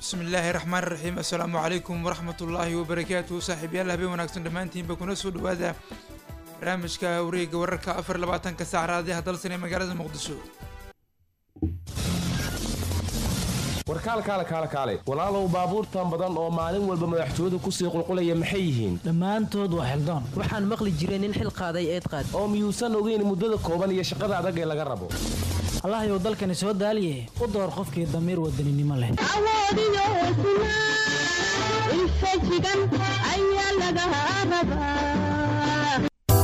bismi illaahi raxmaan raxiim assalaamu calaykum waraxmat ullaahi wabarakaatuhu saaxiibyaal habeen wanaagsan dhammaantiinba kuna soo dhawaada barnaamijka wareega wararka afar labaatanka saac raadiyaha dalsan ee magaalada muqdisho warkaal kaale kaale kaale walaalow baabuurtan badan oo maalin walba madaxtooyadu kusii qulqulaya maxay yihiin dhammaantood waa xildoon waxaan maqli jiray nin xil qaaday eed qaad oo miyuusan ogeyn muddada kooban iyo shaqada adag ee laga rabo allahayow dalkani soo daaliye u door qofkii damiir wadaninimo leh awoodiyo hesnaa infajigan ayaa laga rabaa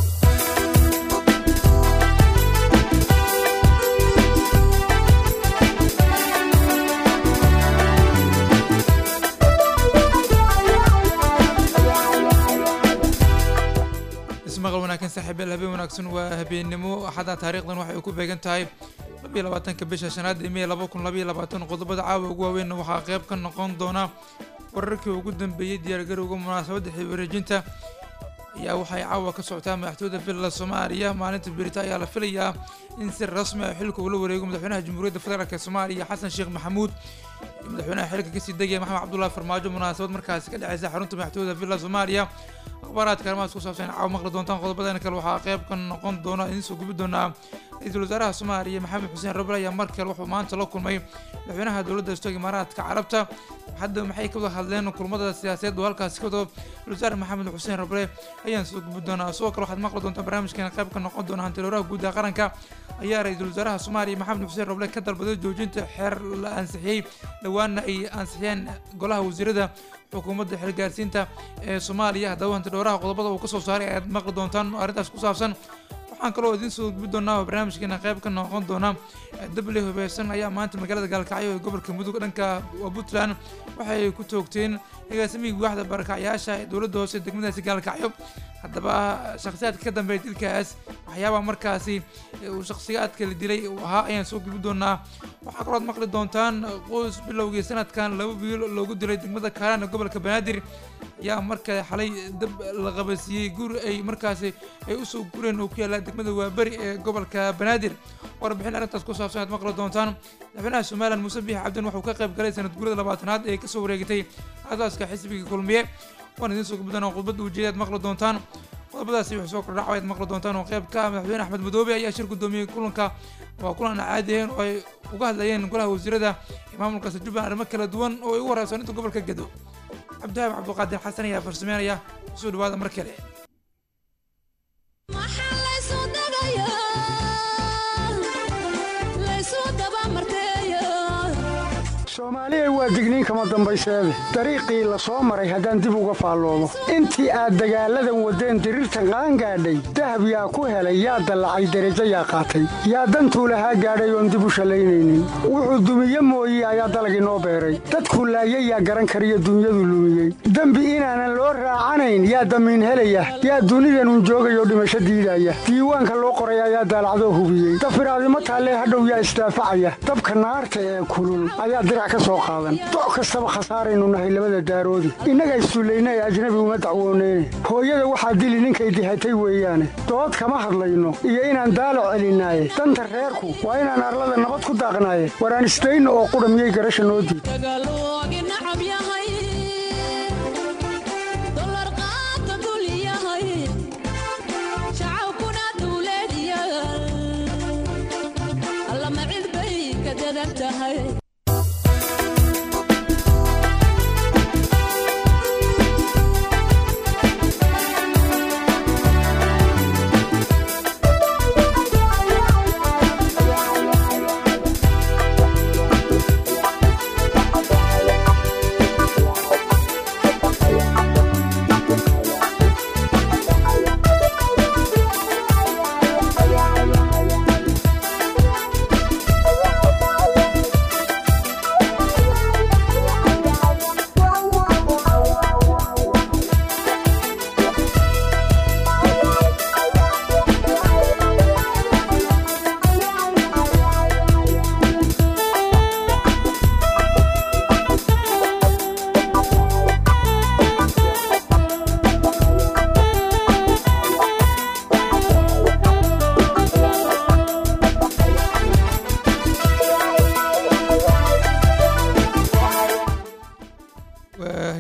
ismaqal wanaagsan saaxiibyaal habeen wanaagsan waa habeennimo axadda taariikhdan waxay ku beegan tahay labiyo labaatanka bisha shanaad ee mey laba kun labayo labaatan qodobada caawa ugu waaweynna waxaa qayb ka noqon doona wararkii ugu dambeeyey diyaargarowga munaasabadda xilwareejinta ayaa waxay caawa ka socotaa madaxtooyada villa soomaaliya maalinta berita ayaa la filayaa in si rasmi ah xilka ula wareego madaxweynaha jamhuuriyadda federaalk soomaaliya xasan sheekh maxamuud iyo madaxweynaha xilka kasii degaya maxamed cabdullahi farmaajo munaasabad markaasi ka dhexeysa xarunta madaxtooyada villa soomaaliya akhbaaraadka arrimahaas ku saabsan caawa maqli doontaan qodobadan kale waxaa qayb ka noqon doona idiin soo gubi doonaa ra-iisul wasaaraha soomaaliya maxamed xuseen rabel ayaa mar kale wuxuu maanta la kulmay madaxweynaha dowladda istoog imaaraadka carabta hadda maxay ka wada hadleen kulmada siyaasadeed oo halkaasi ka wado wasaare maxamed xuseen rabre ayaan soo gubi doonaa sidoo kale waxaad maqli doontaa barnaamijkeena qayb ka noqon doona hantiloolaha guud ee qaranka ayaa ra-iisul wasaaraha soomaaliya maxamed xuseen rable ka dalbaday joojinta xeer la ansixiyey dhowaana ay ansixiyeen golaha wasiirada xukuumadda xilgaarsiinta ee soomaaliya haddaba hantidhowraha qodobada uu kasoo saaray ayaad maqli doontaan arrintaas ku saabsan waxaan kaloo idiin soo gudbi doonaa barnaamijkeena qayb ka noqon doona dable hubeysan ayaa maanta magaalada gaalkacyo ee gobolka mudug dhanka puntland waxay ku toogteen agaasimihii waaxda barakacyaasha ee dowladda hoose degmadaasi gaalkacyo haddaba shakhsiyaadka ka dambeeya dilkaas waxyaabaha markaasi uu shakhsiyaadka la dilay uu ahaa ayaan soo gudbi doonaa waxaa kaloo ad maqli doontaan qoys bilowgii sanadkan laba wiil loogu dilay degmada kaalaan ee gobolka banaadir ayaa markale xalay dab la qabasiiyey guri ay markaasi ay usoo gureen oo ku yaalla degmada waaberi ee gobolka banaadir warbixin arrintaas ku saabsan aad maqli doontaan madaxweynaha somalilan muuse biix cabdin wuxuu ka qayb galay sanad gurada labaatanaad ee kasoo wareegatay asaaska xisbiga kulmiye waan idiin soo gudbi doonaa khudbadda ujeeda aad maqli doontaan qodobadaasi wuxuu soo kordhaca ayaad maqli doontaan oo qayb ka ah madaxweyne axmed madoobe ayaa shir gudoomiyey kulanka waa kulan aan caadi ahayn oo ay uga hadlayeen golaha wasiirada ee maamulkaasi jubbaland arrimo kala duwan oo ay ugu horeysan inta gobolka gedo cabdihaab cabduqaadir xasan ayaa farsameynaya soo dhawaada mar kale soomaaliya waa digniin kama dambayseede dariiqii la soo maray haddaan dib uga faalloomo intii aad dagaalladan waddeen diriirtan qaangaadhay dahab yaa ku helay yaa dallacay derajo yaa qaatay yaa dantuu lahaa gaadhay oon dib u shallaynaynin wuxuu dumiye mooye ayaa dalagii noo beeray dadkuu laayay yaa garan kariyo dunyadu lumiyey dembi inaanan loo raacanayn yaa damiin helaya yaa dunidanun joogayoo dhimasho diidaya diiwaanka loo qoray ayaa daalacdoo hubiyey dafiraadimo taallee hadhow yaa isdaafacaya dabka naarta ee kulul ayaa dirac doc kastaba khasaaraynu nahay labada daaroodi innaga issullayna ee ajnabi uma dacwooneyne hooyada waxaa dili ninkay dihatay weeyaane dood kama hadlayno iyo inaan daalo celinaaye danta reerku waa inaan arlada nabad ku daaqnaaye waraan isdayna oo qudha miyay garasha noo diid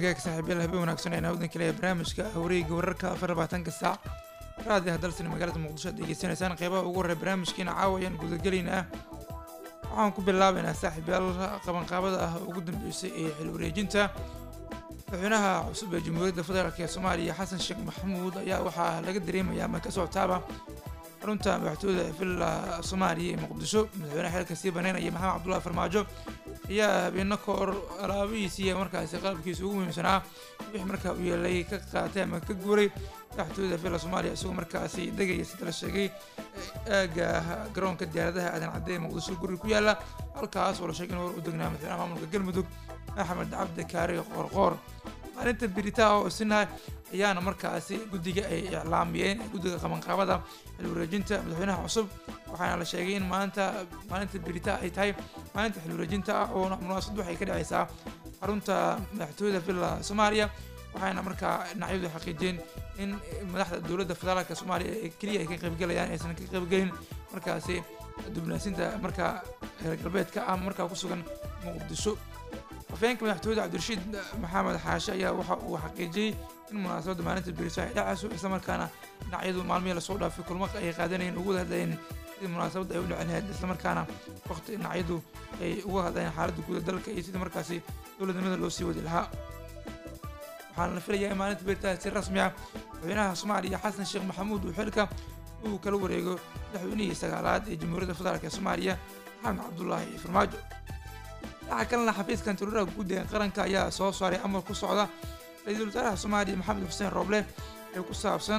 hagaag saaxiibayaal habeen wanaagsan ayna wadan kale barnaamijka wareega wararka afar labaatanka saac raadi hadalsan magaalada muqdisho aad degeysanaysaan qeybaha ugu horreya barnaamijkiina caawayaan gudagelayn ah waxaan ku bilaabaynaa saaxiibayaal qabanqaabada ah ugu dambeysay ee xil wareejinta madaxweynaha cusub ee jamhuuriyadda federaalk ee soomaaliya xasan sheekh maxamuud ayaa waxaa laga dareemaya ama ka socotaaba xarunta madaxtooyada villa soomaaliya ee muqdisho madaxweynaha xilka sii baneynaya maxamed cabdullahi farmaajo ayaa habeeno ka hor alaabihiisi iyo markaasi qalabkiisa ugu muhiimsanaa wixii markaa u yeelay ka qaatay ama ka guuray madaxtooyada villa soomaaliya isagoo markaasi degaya sida la sheegay aaga garoonka diyaaradaha aadan cadde ee muqdisho guri ku yaala halkaas oo la sheegay in hor u degnaa madaxweynaha maamulka galmudug axmed cabdi kaari qoorqoor maalinta biritaa oo isinaha ayaana markaasi guddiga ay iclaamiyeen guddiga qabanqaabada xil wareejinta madaxweynaha cusub waxaana la sheegay in maanta maalinta birita ay tahay maalinta xil wareejinta ah oo munaasabad waxay ka dhacaysaa xarunta madaxtooyada villa soomaaliya waxaana markaa dhinacyadu xaqiijiyeen in madaxda dowladda federaalka soomaaliya ee keliya ay ka qaybgalayaan aysan ka qaybgelin markaasi dubnaasinta markaa reer galbeedka ah markaa ku sugan muqdisho afhayeenka madaxtooyada cabdirashiid maxamed xaashe ayaa waxa uu xaqiijiyey in munaasabadda maalinta beriso ay dhacayso islamarkaana dhinacyadu maalmihii lasoo dhaafay kulmo ay qaadanayeen ugu wada hadlayeen sidii munaasabadda ay u dhicin lahayd islamarkaana waqti dhinacyadu ay uga hadlayeen xaaladda guud ee dalka iyo sidii markaasi dowladnimada loo sii wadi lahaa waxaana la filayaa in maalinta beritaha si rasmi ah madaxweynaha soomaaliya xasan sheekh maxamuud uu xilka uu kala wareego madaxweynihii sagaalaad ee jamhuuriyadda federaalk ee soomaaliya maxamed cabdulaahi farmaajo dhinaca kalena xafiiska antiruuraha guud ee qaranka ayaa soo saaray amar ku socda ra-iisul wasaaraha soomaaliya maxamed xuseen rooble ee ku saabsan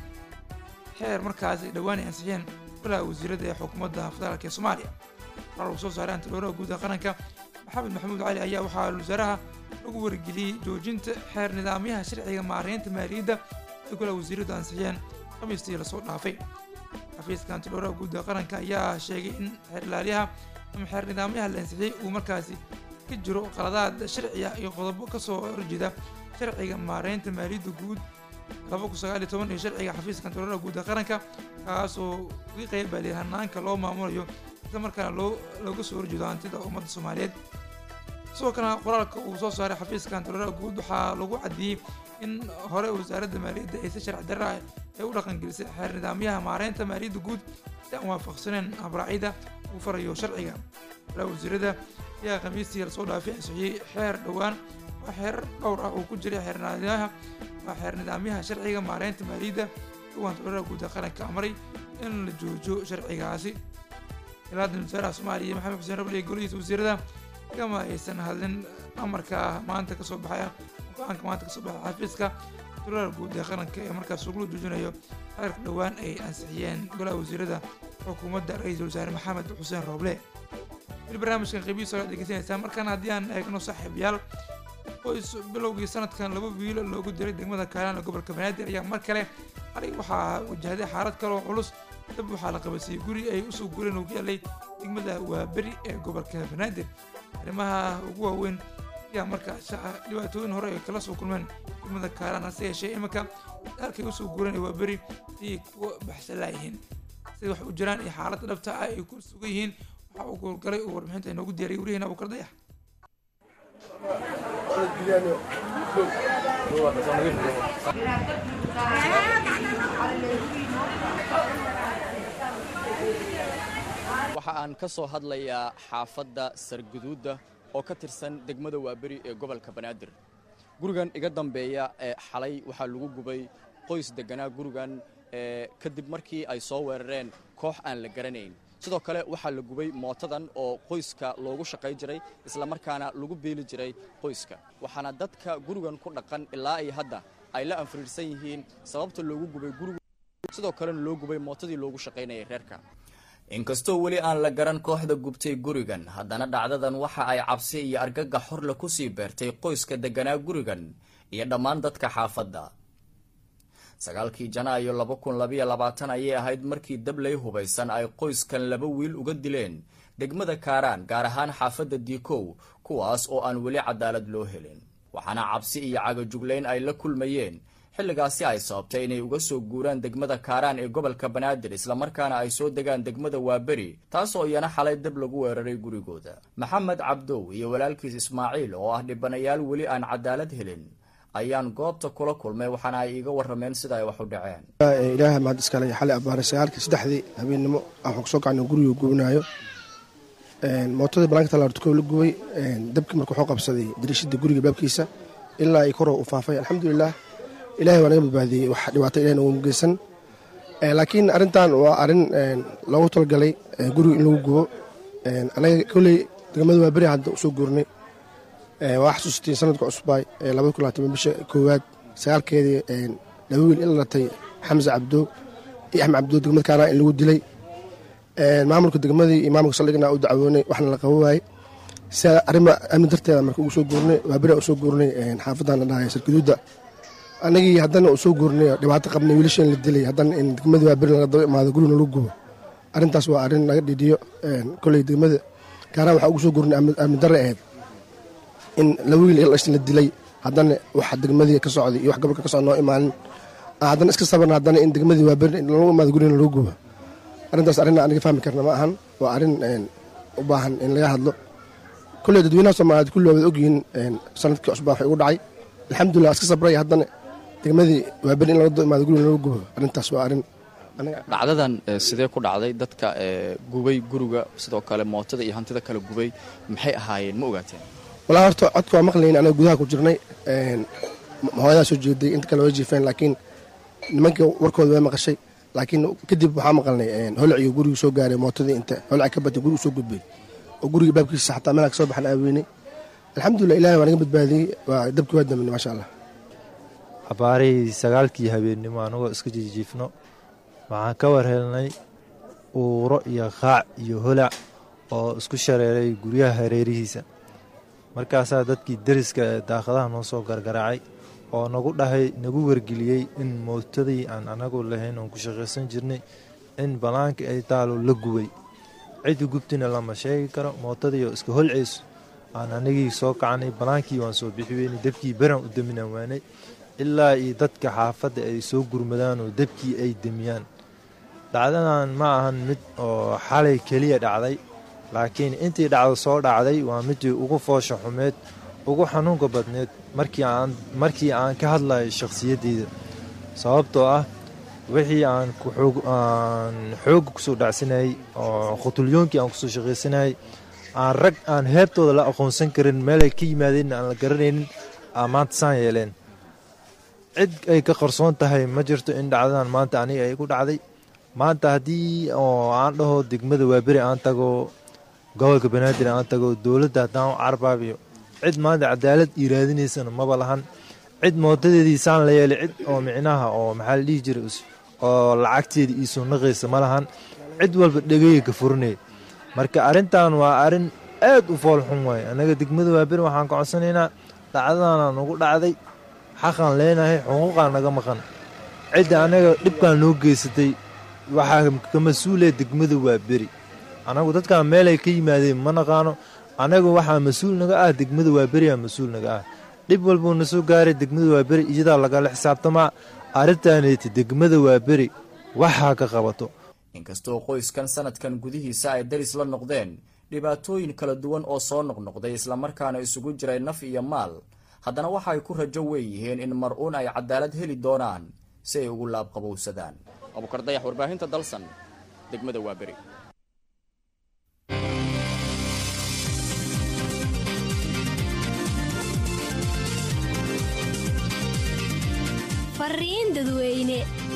xeer markaas ay dhowaan ay ansixiyeen golaha wasiirada ee xukuumadda federaalk ee soomaaliya warar uu soo saaray antiruuraha guud ee qaranka maxamed maxamuud cali ayaa waxaa wasaaraha lagu wargeliyey joojinta xeer nidaamyaha sharciga maareynta maaliyadda ay golaha wasiiradu ansixiyeen khamiistii lasoo dhaafay xafiiska antiruuraha guud ee qaranka ayaa sheegay in xeer ilaaliyaha ama xeer nidaamyaha la ansixiyey uu markaasi ka jiro qaladaad sharciya iyo qodobo kasoo horjeeda sharciga maareynta maaliyadda guud laba kun sagaal iyo toban iyo sharciga xafiiska antiruuraha guud ee qaranka kaasoo uga qeybaliyay hanaanka loo maamulayo isla markaana loo looga soo horjeedo hantida ummadda soomaaliyeed sidoo kalena qoraalka uu soo saaray xafiiska antiruuraha guud waxaa lagu caddeeyey in hore wasaaradda maaliyadda ay si sharci darra ah ay u dhaqangelisay xeer nidaamyaha maareynta maaliyadda guud si aan waafaqsaneen habraacyada uu farayo sharciga golaha wasiirada ayaa khamiistii lasoo dhaafay ansixiyey xeer dhowaan waa xeer dhowr ah uu ku jiray xeer nidaamyaha waa xeer nidaamyaha sharciga maareynta maaliyadda kuwa antiruuraha guud ee qaranka amray in la joojo sharcigaasi ilaa dan wasaaraha soomaaliya maxamed xuseen rabli iyo golihiisa wasiirada kama aysan hadlin amarka maanta kasoo baxaya go-aanka maanta kasoo baxay xafiiska antiruuraha guud ee qaranka ee markaas ugula joojinayo xeerka dhowaan ay ansixiyeen golaha wasiirada xukuumadda ra-iisul wasaare maxamed xuseen rooble weli barnaamijkan qeybihiisa ola dhegeysanaysaa markaana haddii aan eegno saaxiibayaal qoys bilowgii sanadkan laba wiilo loogu diray degmada kaalaan ee gobolka banaadir ayaa mar kale xalay waxaa wajahday xaalad kaloo culus dab waxaa la qabansiiyey guri ay usoo gureen ugu yaalay degmada waaberi ee gobolka banaadir arrimaha ugu waaweyn ayaa markaas dhibaatooyin hore ay kala soo kulmeen degmada kaalaan hase yeeshee iminka halkay usoo gureen ee waaberi ayay kuwa baxsalaayihiin sida wax u jiraan iyo xaaladda dhabta ah ay ku sugan yihiin waxaa uu goolgalay uu warbixinta inoogu diyaariyay wariyaheena abuukar dayax waxa aan ka soo hadlayaa xaafadda sarguduudda oo ka tirsan degmada waaberi ee gobolka banaadir gurigan iga dambeeya ee xalay waxaa lagu gubay qoys degganaa gurigan kadib markii ay soo weerareen koox aan la garanayn sidoo kale waxaa la gubay mootadan oo qoyska loogu shaqay jiray islamarkaana lagu beeli jiray qoyska waxaana dadka gurigan ku dhaqan ilaa iyo hadda ay la anfiriirsan yihiin sababta loogu gubay gurigu sidoo kalena loo gubay mootadii loogu shaqaynayay reerka inkastoo weli aan la garan kooxda gubtay gurigan haddana dhacdadan waxa ay cabsi iyo argagax horle kusii beertay qoyska degganaa gurigan iyo dhammaan dadka xaafadda sagaalkii janaayo laba kun labayo labaatan ayay ahayd markii dabley hubaysan ay qoyskan laba wiil uga dileen degmada kaaraan gaar ahaan xaafadda diikow kuwaas oo aan weli cadaalad loo helin waxaana cabsi iyo cagajuglayn ay la kulmayeen xilligaasi ay sababtay inay uga soo guuraan degmada kaaraan ee gobolka banaadir islamarkaana ay soo degaan degmada waaberi taasoo iyana xalay dab lagu weeraray gurigooda maxamed cabdow iyo walaalkiis ismaaciil oo ah dhibanayaal weli aan cadaalad helin ayaan goobta kula kulmay waxaana ay iiga warrameen sida ay wax u dhaceen ilaahay mahad iskale xalay abbaare sagaalkii saddexdii habeennimo waxaan kusoo kacnay guriga gubinaayo mootadii banaanka talaartukow la gubay dabkii marka wuxuu qabsaday dariishada guriga baabkiisa ilaa ay koroo u faafay alxamdulilah ilahay waa naga badbaadiyey wax dhibaato ilahna uuma geysan laakiin arrintan waa arrin loogu talagalay guriga in lagu gubo anaga kolley degmada waa beri hadda usoo guurnay waa xasuustiin sanadka cusbaay labada kun labaatan bisha koowaad sagaalkeedii laba wiil in la latay xamse cabdo iyo axmed cabdo degmada kaaraan in lagu dilay maamulka degmadii iyo maamulka saldhigna u dacwoonay waxna la qabo waayey sia arrima amni darteeda marka ugu soo guurnay waa beri usoo guurnay xaafadan la dhahay sarkaduudda anagii haddana u soo guurnay dhibaato qabnay wiilashan la dilay haddana in degmadii waa beri laga daba imaado gurigna lagu gubo arrintaas waa arrin laga dhidhiyo kolley degmada kaaraan waxaa ugu soo guurnay amni darre ahayd in laba wiil il la dilay haddana wax degmadii ka socday iyo wax gobolka ka socda noo imaanin haddana iska sabarna haddana in degmadii waa beri lagu imaado gurigna lagu gubo arrintaas arrin aniga fahmi karna ma ahan waa arrin u baahan in laga hadlo kolley dadweynaha soomaaliyeed kulli waad ogyihiin sanadkii cusbaa waxay ugu dhacay alxamdulilah iska sabray haddana degmadii waa beri in laga daba imaado guriga lagu gubo arrintaas waa arrin dhacdadan sidee ku dhacday dadka gubay guriga sidoo kale mootada iyo hantida kale gubay maxay ahaayeen ma ogaateen walaa horta codka waa maqlayn anaga gudaha ku jirnay hooyadaa soo jeeday inta kale waa jiifeen laakiin nimankii warkooda waa maqashay laakiin kadib waxaa maqalnay holciyo gurigu soo gaaray mootadii inta holci ka batay gurigu soo gudbay oo guriga baabkiisa xataa meelaa ka soo baxan aaweynay alxamdulilah ilahi waa naga badbaadiyey waa dabkii waa daminay maasha allah abaarihii sagaalkii habeennimo anagoo iska jijiifno waxaan ka war helnay uuro iyo qaac iyo holac oo isku shareeray guryaha hareerihiisa markaasaa dadkii deriska ee daaqadaha noo soo gargaraacay oo nagu dhahay nagu wargeliyey in mootadii aan anagu lahayn oon ku shaqaysan jirnay in banaanka ay taalo la gubay ciddi gubtina lama sheegi karo mootadiioo iska holcayso aan anigii soo kacanay banaankii waan soo bixi weynay debkii beran u daminaan waanay ilaa iyo dadka xaafadda ay soo gurmadaan oo debkii ay demiyaan dhacdadan ma ahan mid oo xalay keliya dhacday laakiin intii dhacdo soo dhacday waa midii ugu foosha xumeed ugu xanuunka badneed markii aan ka hadlayo shakhsiyaddeyda sababtoo ah wixii aan xoogga kusoo dhacsanayay oo khutulyoonkii aan kusoo shaqaysanayay aan rag aan heebtooda la aqoonsan karin meelay ka yimaadeenna aan la garanaynin aa maanta saan yeeleen cid ay ka qarsoon tahay ma jirto in dhacdadan maanta aniga ay ku dhacday maanta haddii oo aan dhaho degmada waaberi aan tago gobolka banaadir aan tago dowladda haddaan u carbaabiyo cid maanta cadaalad ii raadinaysana maba lahan cid mootadeedii saan la yeelay cid oo micnaha oo maxaa la dhihi jiray oo lacagteeda iisoo naqaysa ma lahan cid walba dhegaya ka furinaya marka arrintan waa arrin aad u foolxun waaye annaga degmada waaberi waxaan ka codsanaynaa dhacdadanaa nagu dhacday xaqaan leenahay xuquuqaan naga maqan cidda annaga dhibkaan noo geysatay waxaa ka mas-uulaya degmada waaberi annagu dadkaan meelay ka yimaadeen ma naqaano annagu waxaa mas-uul naga ah degmada waaberiyaa mas-uul naga ah dhib walbuu na soo gaaray degmada waaberi iyadaa lagala xisaabtamaa arrintaaneti degmada waaberi waxaa ka qabato inkastoo qoyskan sanadkan gudihiisa ay daris la noqdeen dhibaatooyin kala duwan oo soo noqnoqday islamarkaana isugu jiray naf iyo maal haddana waxa ay ku rajo weeyihiin in mar-uun ay cadaalad heli doonaan si ay ugu laabqabowsadaan abukar dayax warbaahinta dalsan degmada waaberi fariin dadweyne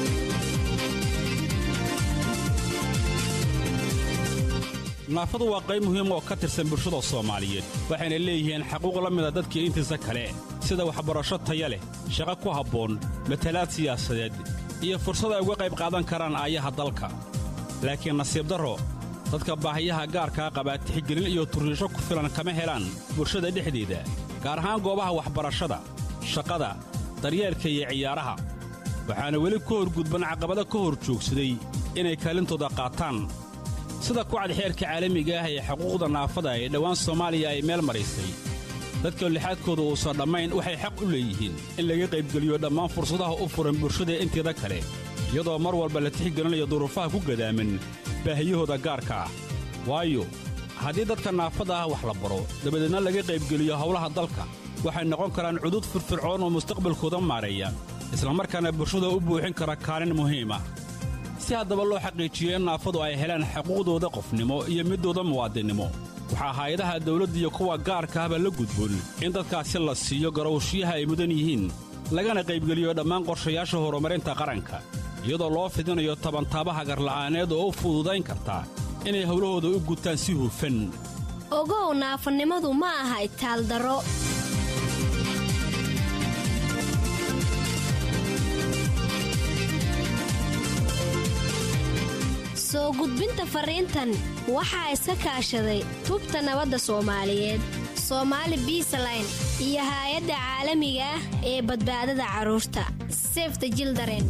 naafadu waa qayb muhiim oo ka tirsan bulshada soomaaliyeed waxayna leeyihiin xaquuq la mida dadkii intiisa kale sida waxbarasho taya leh shaqo ku habboon matalaad siyaasadeed iyo fursad ay uga qayb qaadan karaan aayaha dalka laakiin nasiib darro dadka baahiyaha gaarkaa qabaa tixgelin iyo turriisho ku filan kama helaan bulshada dhexdeeda gaar ahaan goobaha waxbarashada shaqada daryeelka iyo ciyaaraha waxaana weli ka horgudban caqabado ka hor joogsaday inay kaalintooda qaataan sida kucad xeerka caalamiga ah ee xuquuqda naafada ee dhowaan soomaaliya ay meel maraysay dadka lixaadkooda uusan dhammayn waxay xaq u leeyihiin in laga qaybgeliyo dhammaan fursadaha u furan bulshada inteeda kale iyadoo mar walba la tixgelinayo duruufaha ku gadaaman baahiyahooda gaarka ah waayo haddii dadka naafada ah wax la baro dabadeedna laga qaybgeliyo howlaha dalka waxay noqon karaan cudud firfircoon oo mustaqbalkooda maareeya islamarkaana bulshada u buuxin kara kaalin muhiim ah si haddaba loo xaqiijiyo in naafadu ay helaan xuquuqdooda qofnimo iyo midooda muwaadinnimo waxaa hay-adaha dawladda iyo kuwa gaarka ahba la gudboon in dadkaasi la siiyo garowshiyaha ay mudan yihiin lagana qaybgeliyo dhammaan qorshayaasha horumarinta qaranka iyadoo loo fidinayo tabantaabaha garla'aaneed oo u fududayn karta inay howlahooda u gutaan si hufan ogow naafanimadu ma aha itaaldaro soo gudbinta fariintan waxaa iska kaashaday tubta nabadda soomaaliyeed soomaali biisaline iyo haay-adda caalamiga ah ee badbaadada carruurta sefta jildaren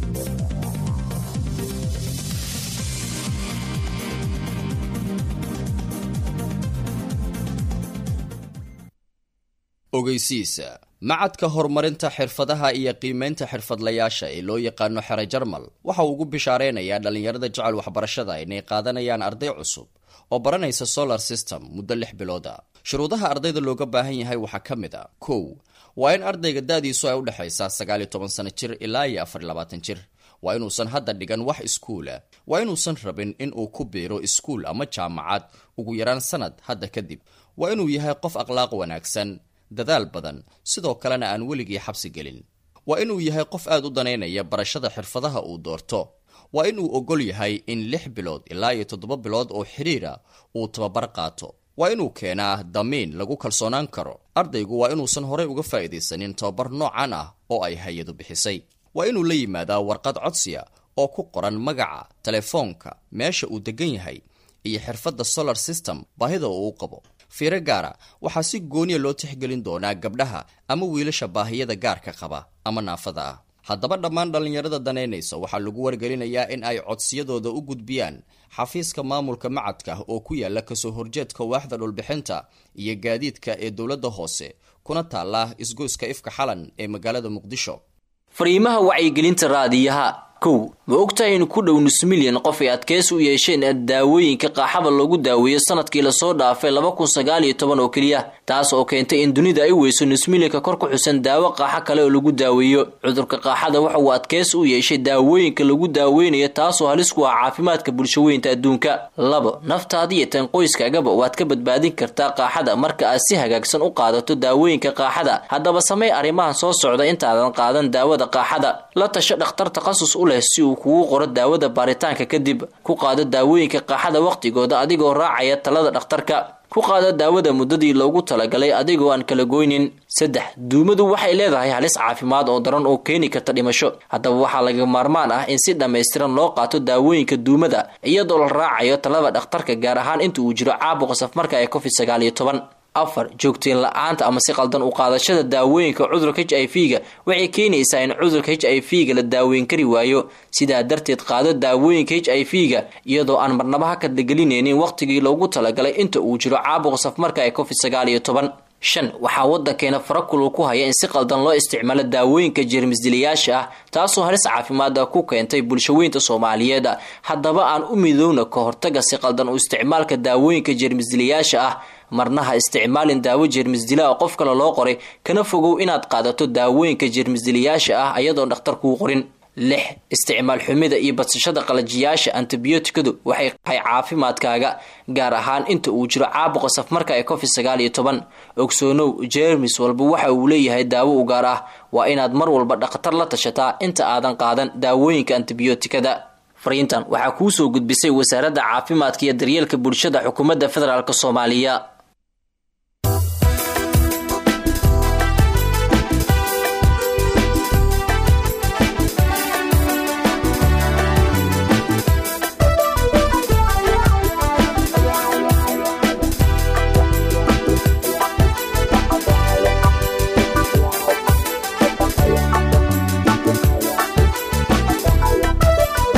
ogeysiisa macadka horumarinta xirfadaha iyo qiimaynta xirfadlayaasha ee loo yaqaano xere jarmal waxa uu ugu bishaareynayaa dhallinyarada jecel waxbarashada inay qaadanayaan arday cusub oo baranaysa solar system muddo lix bilooda shuruudaha ardayda looga baahan yahay waxaa ka mid a kow waa in ardayga da-diisu ay u dhexaysaa sagaal iyo toban sano jir ilaa iyo afar iyo labaatan jir waa inuusan hadda dhigan wax iskuula waa inuusan rabin in uu ku biiro iskuul ama jaamacad ugu yaraan sanad hadda kadib waa inuu yahay qof akhlaaq wanaagsan dadaal badan sidoo kalena aan weligii xabsi gelin waa inuu yahay qof aad u danaynaya barashada xirfadaha uu doorto waa inuu ogol yahay in lix bilood ilaa iyo toddoba bilood oo xidhiira uu tababar qaato waa inuu keenaa damiin lagu kalsoonaan karo ardaygu waa inuusan horey uga faa'iidaysanin tababar noocan ah oo ay hay-adu bixisay waa inuu la yimaadaa warqad codsiya oo ku qoran magaca telefoonka meesha uu degan yahay iyo xirfadda solar system baahida uu u qabo fiiro gaara waxaa si gooniya loo tixgelin doonaa gabdhaha ama wiilasha baahiyada gaarka qaba ama naafada ah haddaba dhammaan dhallinyarada danaynaysa waxaa lagu wargelinayaa in ay codsiyadooda u gudbiyaan xafiiska maamulka macadka oo ku yaala kasoo horjeedka waaxda dhulbixinta iyo gaadiidka ee dowladda hoose kuna taala isgoyska ifka xalan ee magaalada muqdisho fariimaha wacyigelinta raadiyaha kow ma ogtahay in ku dhow nus milyan qof ay adkeys u yeesheen daawooyinka qaaxada lagu daaweeyo sanadkii lasoo dhaafay laba kun sagaal iyo toban oo keliya taas oo keentay in dunida ay weyso nus milyanka kor ku xusan daawo qaaxo kale oo lagu daaweeyo cudurka qaaxada waxa uu adkeys u yeeshay daawooyinka lagu daaweynayo taasoo halis ku ah caafimaadka bulshaweynta adduunka labo naftaada iyo tan qoyskaagaba waad ka badbaadin kartaa qaaxada marka aad si hagaagsan u qaadato daawooyinka qaaxada haddaba samey arrimahan soo socda intaadan qaadan daawada qaaxada la tasho dhakhtar takhasus u leh si uu kugu qoro daawada baaritaanka kadib ku qaado daawooyinka qaaxada wakhtigooda adigoo raacaya talada dhakhtarka ku qaado daawada muddadii loogu talagalay adigoo aan kala goynin saddex duumadu waxay leedahay halis caafimaad oo daran oo keeni karta dhimasho haddaba waxaa laga maarmaan ah in si dhammaystiran loo qaato daawooyinka duumada iyadoo la raacayo talada dhakhtarka gaar ahaan inta uu jiro caabuqa safmarka ee covid sagaal iyo toban afar joogteen la-aanta ama si qaldan u qaadashada daawooyinka cudurka h i v ga waxay keenaysaa in cudurka h i v ga la daaweyn kari waayo sidaa darteed qaado daawooyinka h i v ga iyadoo aan marnaba ha kadlagelinaynin wakhtigii loogu talagalay inta uu jiro caabuqa safmarka ee covid sagaal iyo toban shan waxaa waddankeena farakulul ku haya in si qaldan loo isticmaalo daawooyinka jeermisdilayaasha ah taasoo halis caafimaada ku keentay bulshaweynta soomaaliyeed haddaba aan u midowna ka hortaga si qaldan u isticmaalka daawooyinka jeermisdilayaasha ah marna ha isticmaalin daawo jeermisdila oo qof kale loo qoray kana fogow inaad qaadato daawooyinka jeermisdilayaasha ah ayadoon dhakhtar kuu qorin lix isticmaal xumida iyo badsashada qalajiyaasha antibiyootikadu waxay qahay caafimaadkaaga gaar ahaan inta uu jiro caabuqa safmarka ee covid sagaal iyo toban ogsoonow jeermis walba waxa uu leeyahay daawo u gaar ah waa inaad mar walba dhakhtar la tashataa inta aadan qaadan daawooyinka antibiyootikada fariintan waxaa kuu soo gudbisay wasaaradda caafimaadka iyo daryeelka bulshada xukuumadda federaalk soomaaliya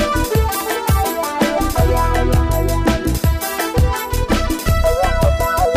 Thank you.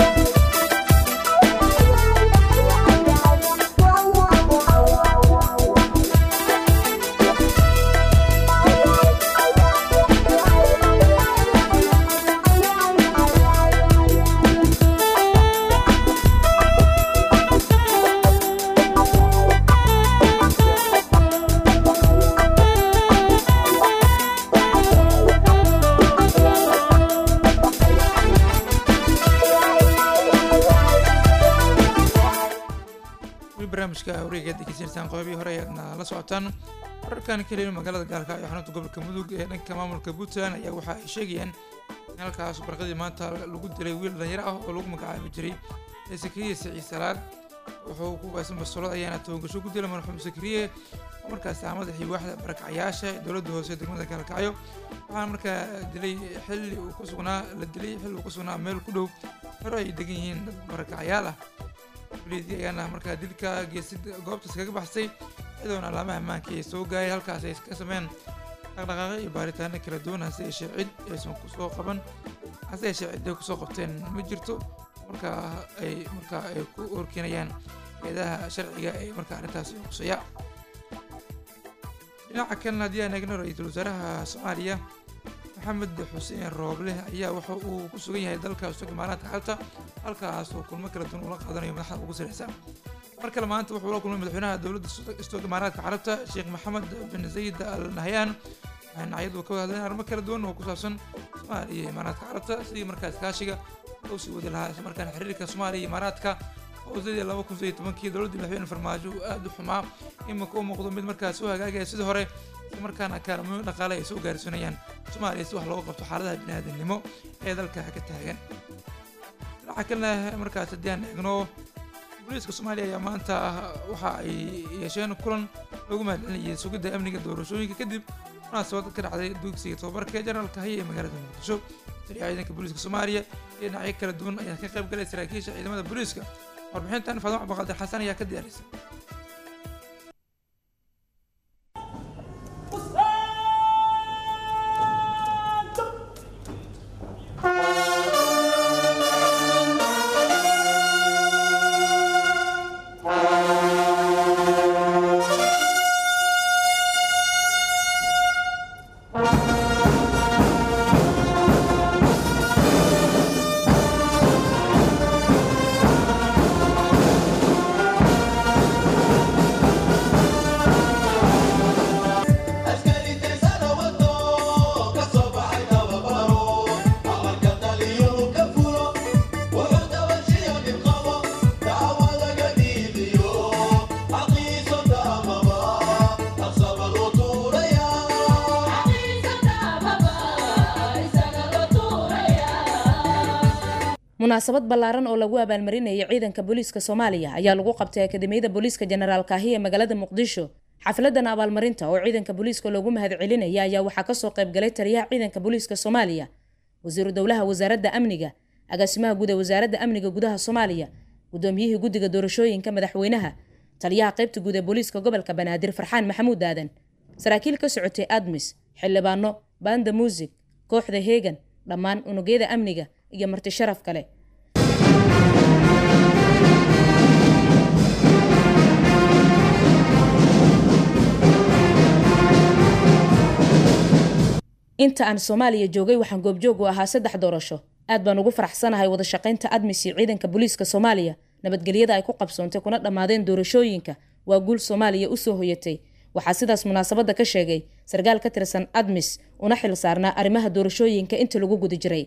weli barnaamijka wareega degeysanaysaan qodobihii hore ayaadna la socotaan wararkan ka helin magaalada gaalka iyo xarunta gobolka mudug ee dhanka maamulka puntland ayaa waxa ay sheegayaan in halkaas barqadii maanta lagu dilay wiil dhalinyaro ah oo lagu magacaabi jiray sakariye siciid salaad wuxuu ku baysan basolad ayaana tobangasho ku dilay marxuum sakariye oo markaasi ah madaxii waaxda barakacyaasha ee dowladda hoose degmada gaalkacyo waxaana markaa dilay xilli uu ku sugnaa la dilay xilli uu ku sugnaa meel ku dhow hore ay degan yihiin dad barakacyaal ah waliidii ayaana markaa dilka geesid goobtaas kaga baxsay iyadoona alaamaha ammaanka ay soo gaayay halkaas ay ka sameyn dhaqdhaqaaqyo iyo baaritaano kala duwan hase yeeshee cid aysan kusoo qaban hase yeeshee ciday kusoo qabteen ma jirto markaa ay markaa ay ku horkeenayaan eedaha sharciga ee markaa arrintaasi qusaya dhinaca kalena haddii aan eegno ra-iisul wasaaraha soomaaliya maxamed xuseen rooble ayaa waxa uu ku sugan yahay dalka istaga imaaraadka xalta halkaas oo kulmo kala duwan ula qaadanayo madaxda ugu sareysa mar kale maanta wuxuu la kulmay madaxweynaha dowladda istoog imaaraadka carabta sheekh maxamed bin zayid al nahyan waxayna ayadu ka wada hadleen arrimo kala duwan oo ku saabsan soomaaliya iyo imaaraadka carabta sidii markaas kaashiga loo sii wadi lahaa isla markaana xiriirka soomaaliya iyo imaaraadka oo sidii laba kun iyo tobankii dowladda madaxweyne farmaajo uu aada u xumaa iminka u muuqdo mid markaas u hagaagaya sidii hore isla markaana kaalmooyin dhaqaale ay soo gaarsiinayaan soomaaliya si wax looga qabto xaaladaha biniaadanimo ee dalka ka taagan dhinaca kalena markaas haddii aan eegno booliiska soomaaliya ayaa maanta waxa ay yeesheen kulan loogu mahadcelinayay sugidda amniga doorashooyinka kadib munaasabad ka dhacday dugsiga tobabarka ee generaalka haya ee magaalada muqdisho taliyaha ciidanka booliiska soomaaliya iyo dhinacyo kala duwan ayaa ka qayb galay saraakiisha ciidamada booliiska warbixintan faadimo cabdiqaadir xasan ayaa ka diyaarisay munaasabad ballaaran oo lagu abaalmarinayay ciidanka booliiska soomaaliya ayaa lagu qabtay akademiyada booliiska jenaraal kaahi ee magaalada muqdisho xafladan abaalmarinta oo ciidanka booliiska loogu mahadcelinaya ayaa waxaa kasoo qaybgalay taliyaha ciidanka booliiska soomaaliya wasiiru dowlaha wasaaradda amniga agaasimaha guud ee wasaaradda amniga gudaha soomaaliya gudoomiyihii guddiga doorashooyinka madaxweynaha taliyaha qaybta guud ee booliiska gobolka banaadir farxaan maxamuud aadan saraakiil ka socotay admis xildhibaano banda muusig kooxda heegan dhammaan unugyada amniga iyo marti sharaf kale inta aan soomaaliya joogay waxaan goobjoog u ahaa saddex doorasho aad baan ugu faraxsanahay wada shaqaynta admis iyo ciidanka booliiska soomaaliya nabadgelyada ay ku qabsoontay kuna dhammaadeen doorashooyinka waa guul soomaaliya usoo hoyatay waxaa sidaas munaasabadda ka sheegay sarkaal ka tirsan admis una xil saarnaa arrimaha doorashooyinka inta lagu guda jiray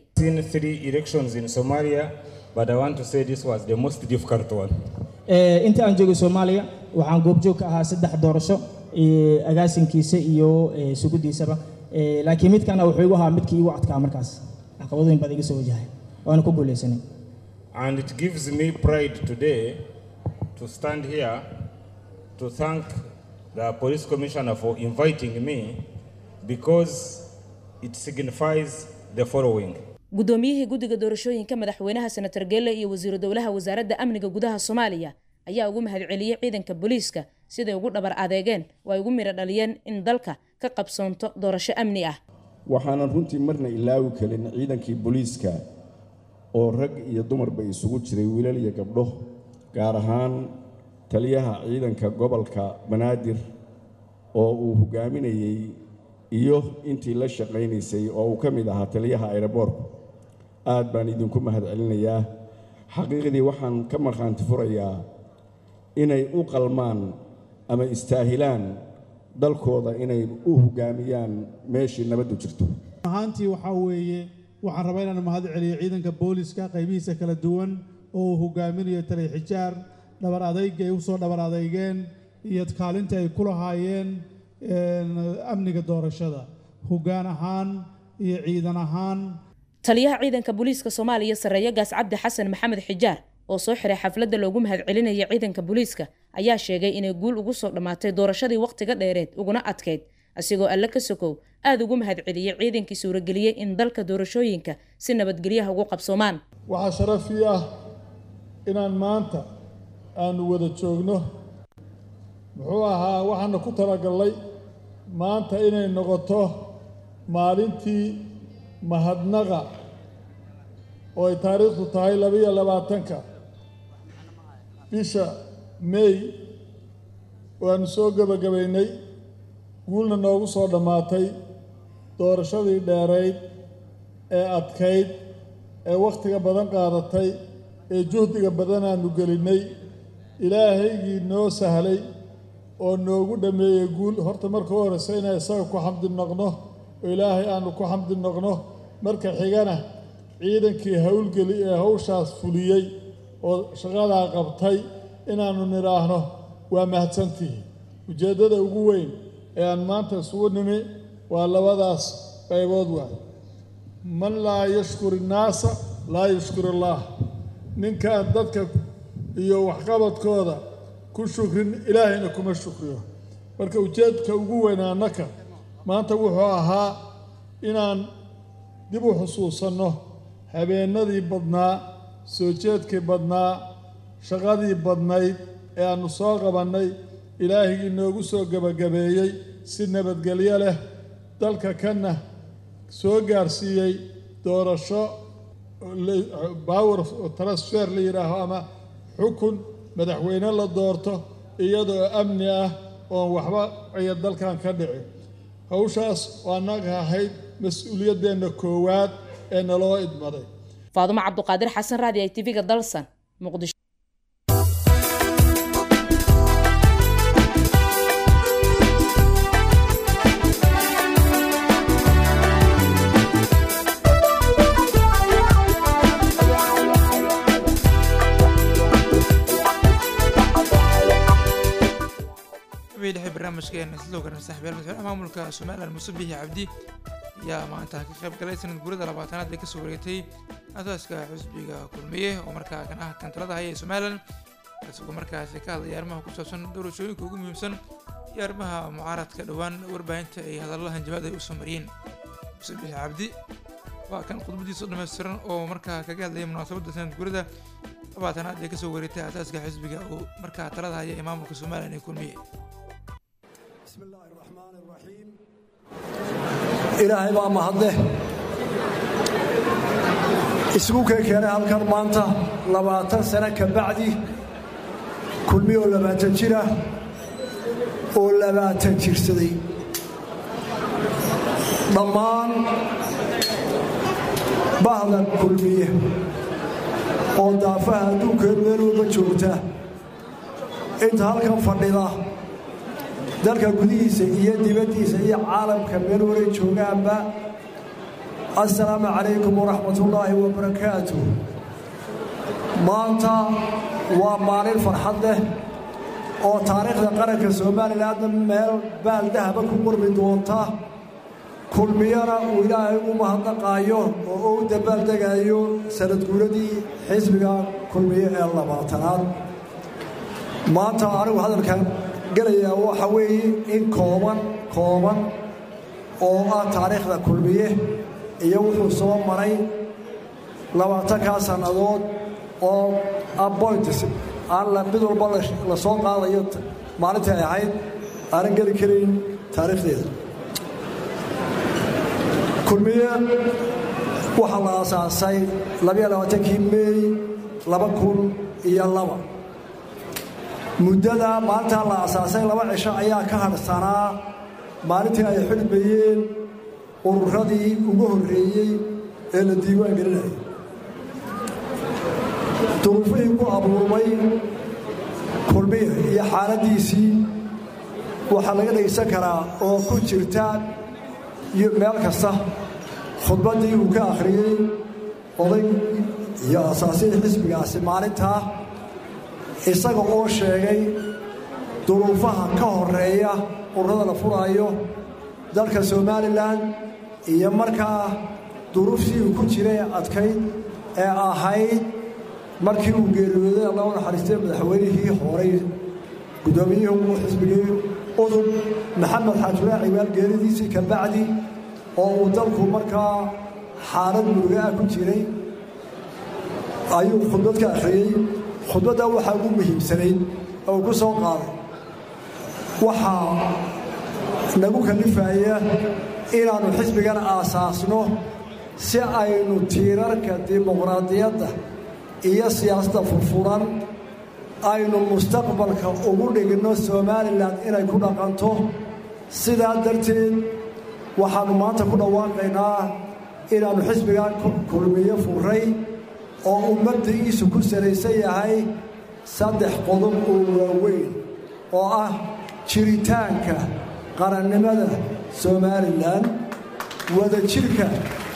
inta aan joogay soomaaliya waxaan goobjoog ka ahaa saddex doorasho agaasinkiisa iyo sugudiisaba laakiin midkana wuxuu igu ahaa midkii igu adkaa markaas caqabadooyin baad iga soo wajahay waana ku guuleysanay And it gives me pride today to stand here to thank the police commissioner for inviting me because it signifies the following. gudoomiyihii guddiga doorashooyinka madaxweynaha senator geelle iyo wasiiru dowlaha wasaaradda amniga gudaha soomaaliya ayaa ugu mahadceliyey ciidanka booliiska siday ugu dhabar adeegeen oo ay ugu midho dhaliyeen in dalka ka qabsoonto doorasho amni ah waxaanan runtii marna ilaawi karin ciidankii booliiska oo rag iyo dumarba isugu jiray wiilal iyo gabdho gaar ahaan taliyaha ciidanka gobolka banaadir oo uu hogaaminayey iyo intii la shaqaynaysay oo uu ka mid ahaa taliyaha ayroboorku aad baan idinku mahadcelinayaa xaqiiqdii waxaan ka markhaanti furayaa inay u qalmaan ama istaahilaan dalkooda inay u hogaamiyaan meeshii nabaddu jirto ahaantii waxaa weeye waxaan rabaa inaan mahad celiyo ciidanka booliska qaybihiisa kala duwan oo uu hogaaminayo taliya xijaar dhabar adayga ay u soo dhabar adeygeen iyo kaalinta ay ku lahaayeen amniga doorashada hoggaan ahaan iyo ciidan ahaan taliyaha ciidanka booliiska soomaaliya sarreeyo gaas cabdi xasan maxamed xijaar oo soo xiray xafladda loogu mahadcelinaya ciidanka booliiska ayaa sheegay inay guul ugu soo dhammaatay doorashadii wakhtiga dheereed uguna adkeyd asigoo alle ka sokow aada ugu mahadceliyey ciidankii suurageliyey in dalka doorashooyinka si nabadgelyaha ugu qabsoomaan waxaa sharaf ii ah inaan maanta aanu wada joogno muxuu ahaa waxaana ku talagallay maanta inay noqoto maalintii mahadnaqa oo ay taariikhdu tahay labaiyo labaatanka bisha may waanu soo gebagabaynay guulna noogu soo dhammaatay doorashadii dheerayd ee adkayd ee wakhtiga badan qaadatay ee juhdiga badan aanu gelinnay ilaahaygii noo sahlay oo noogu dhammeeyey guul horta marka u horeysa inaan isaga ku xamdi noqno oo ilaahay aanu ku xamdi noqno marka xigana ciidankii howlgeli ee hawshaas fuliyey oo shaqadaa qabtay inaannu nidhaahno waa mahadsantihi ujeeddada ugu weyn ee aan maanta isugu nimi waa labadaas qaybood waay man laa yashkur innaasa laa yashkur illaah ninkaan dadka iyo waxqabadkooda ku shukrin ilaahayna kuma shukriyo marka ujeedka ugu weyn annaka maanta wuxuu ahaa inaan dib u xusuusanno habeennadii badnaa soo jeedkii badnaa shaqadii badnayd ee aannu soo qabannay ilaahigii noogu soo gebagabeeyey si nabadgelyo leh dalka kanna soo gaarsiiyey doorasho power transfer la yidhaaho ama xukun madaxweyne la doorto iyadoo amni ah oon waxba aya dalkan ka dhicin hawshaas oo annaga ahayd mas-uuliyaddeenna koowaad ee naloo idmaday faadumo cabduqaadir xasan raadi i tv-ga dalsan muqdisho dhexe barnaamijkeena isla ogaran saaxiibayaal madaxweynaha maamulka somalilan muuse biixi cabdi ayaa maanta ka qayb galay sanad guurada labaatanaad ee kasoo wareegtay asaaska xusbiga kulmiye oo markaa kan ah kantalada haya ee somalilan isagoo markaasi ka hadlaya arrimaha ku saabsan doorashooyinka ugu muhiimsan iyo arrimaha mucaaradka dhowaan warbaahinta ay hadallada hanjabaad ay usoo mariyeen muuse biixi cabdi waa kan khudbadiisa dhammaystiran oo markaa kaga hadlayay munaasabadda sanad guurada labaatanaad ee kasoo wareegtay asaaska xisbiga oo markaa talada haya ee maamulka somalilan ee kulmiye ilaahay baa mahadleh isugu kee keenay halkan maanta labaatan sano ka bacdi kulmiye oo labaatan jira oo labaatan jirsaday dhammaan bahda kulmiye oo daafaha adduunkeenu meel walba joogta inta halkan fadhida dalka gudihiisa iyo dibaddiisa iyo caalamka meel waray joogaanba assalaamu calaykum waraxmatullaahi wabarakaatu maanta waa maalin farxad leh oo taariikhda qaranka somalilanna meel baaldahaba ku qurmi doonta kulmiyana uu ilaahay u mahadnaqaayo oo u dabaaldegayo sanadguuradii xisbiga kulmiye ee labaatanaad maanta anigu hadalkan gelayaa waxa weeye in kooban kooban oo ah taariikhda kulmiye iyo wuxuu soo maray labaatankaa sannadood oo appoints aan mid walba la soo qaadayo maalintii ay ahayd aanan geli karayn taariikhdeeda kulmiye waxaa la aasaasay labayoabaatankii meey laba kun iyo laba muddada maalintaa la asaasay laba cisho ayaa ka hadhsanaa maalintii ay xidhmayeen ururadii ugu horreeyey ee la diiwaan gelinayay duruufihii ku abuurmay kulmiya iyo xaaladdiisii waxaa laga dhegaysan karaa oo ku jirta meel kasta khudbaddii uu ka akhriyey oday iyo asaasihii xisbigaasi maalintaa isaga oo sheegay duruufaha ka horeeya ururada la furaayo dalka somalilan iyo markaa duruuftii uu ku jiray adkayd ee ahayd markii uu geeriyooday allah u naxariistay madaxweynihii horey guddoomiyihii xisbigii udub maxamed xaajulaa cibaal geeridiisii ka bacdi oo uu dalku markaa xaalad muruga ah ku jiray ayuu khudbad ka akhriyey khudbadda waxaa ugu muhiimsanayd oo ku soo qaaday waxaa nagu kalifaya inaannu xisbigan aasaasno si aynu tiirarka dimuqraadiyadda iyo siyaasadda furfuran aynu mustaqbalka ugu dhigno somalilan inay ku dhaqanto sidaa darteed waxaannu maanta ku dhawaaqaynaa inaannu xisbigan kulmiyo furay oo uu mabda'iisu ku salaysan yahay saddex qodob oo waaweyn oo ah jiritaanka qarannimada somalilan wadajirka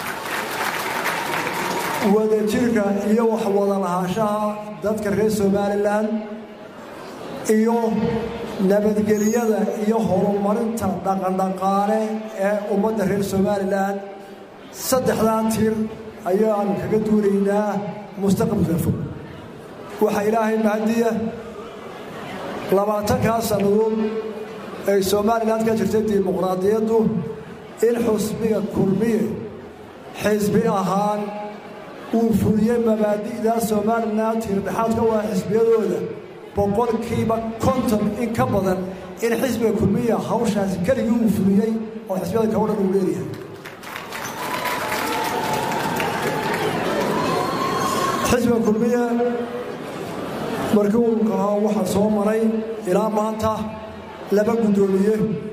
wadajirka iyo waxwada lahaanshaha dadka reer somalilan iyo nabadgelyada iyo horumarinta dhaqandhaqaale ee ummadda reer somalilan saddexdaa tir ayaanu kaga duulaynaa mustaqbalka fog waxaa ilaahay mahadiya labaatankaa sannadood ay somalilan ka jirtay dimuqraadiyaddu in xusbiga kulmiye xisbi ahaan uu fuliyey mabaadi'daa somalilan tiirdhexaadka waa xisbiyadooda boqolkiiba konton in ka badan in xisbiga kulmiya hawshaasi keligii uu fuliyey oo xisbiyada kao dhan uu leeyahay xisbiga kulmiye markii uu kahaa waxaa soo maray ilaa maanta laba guddoomiye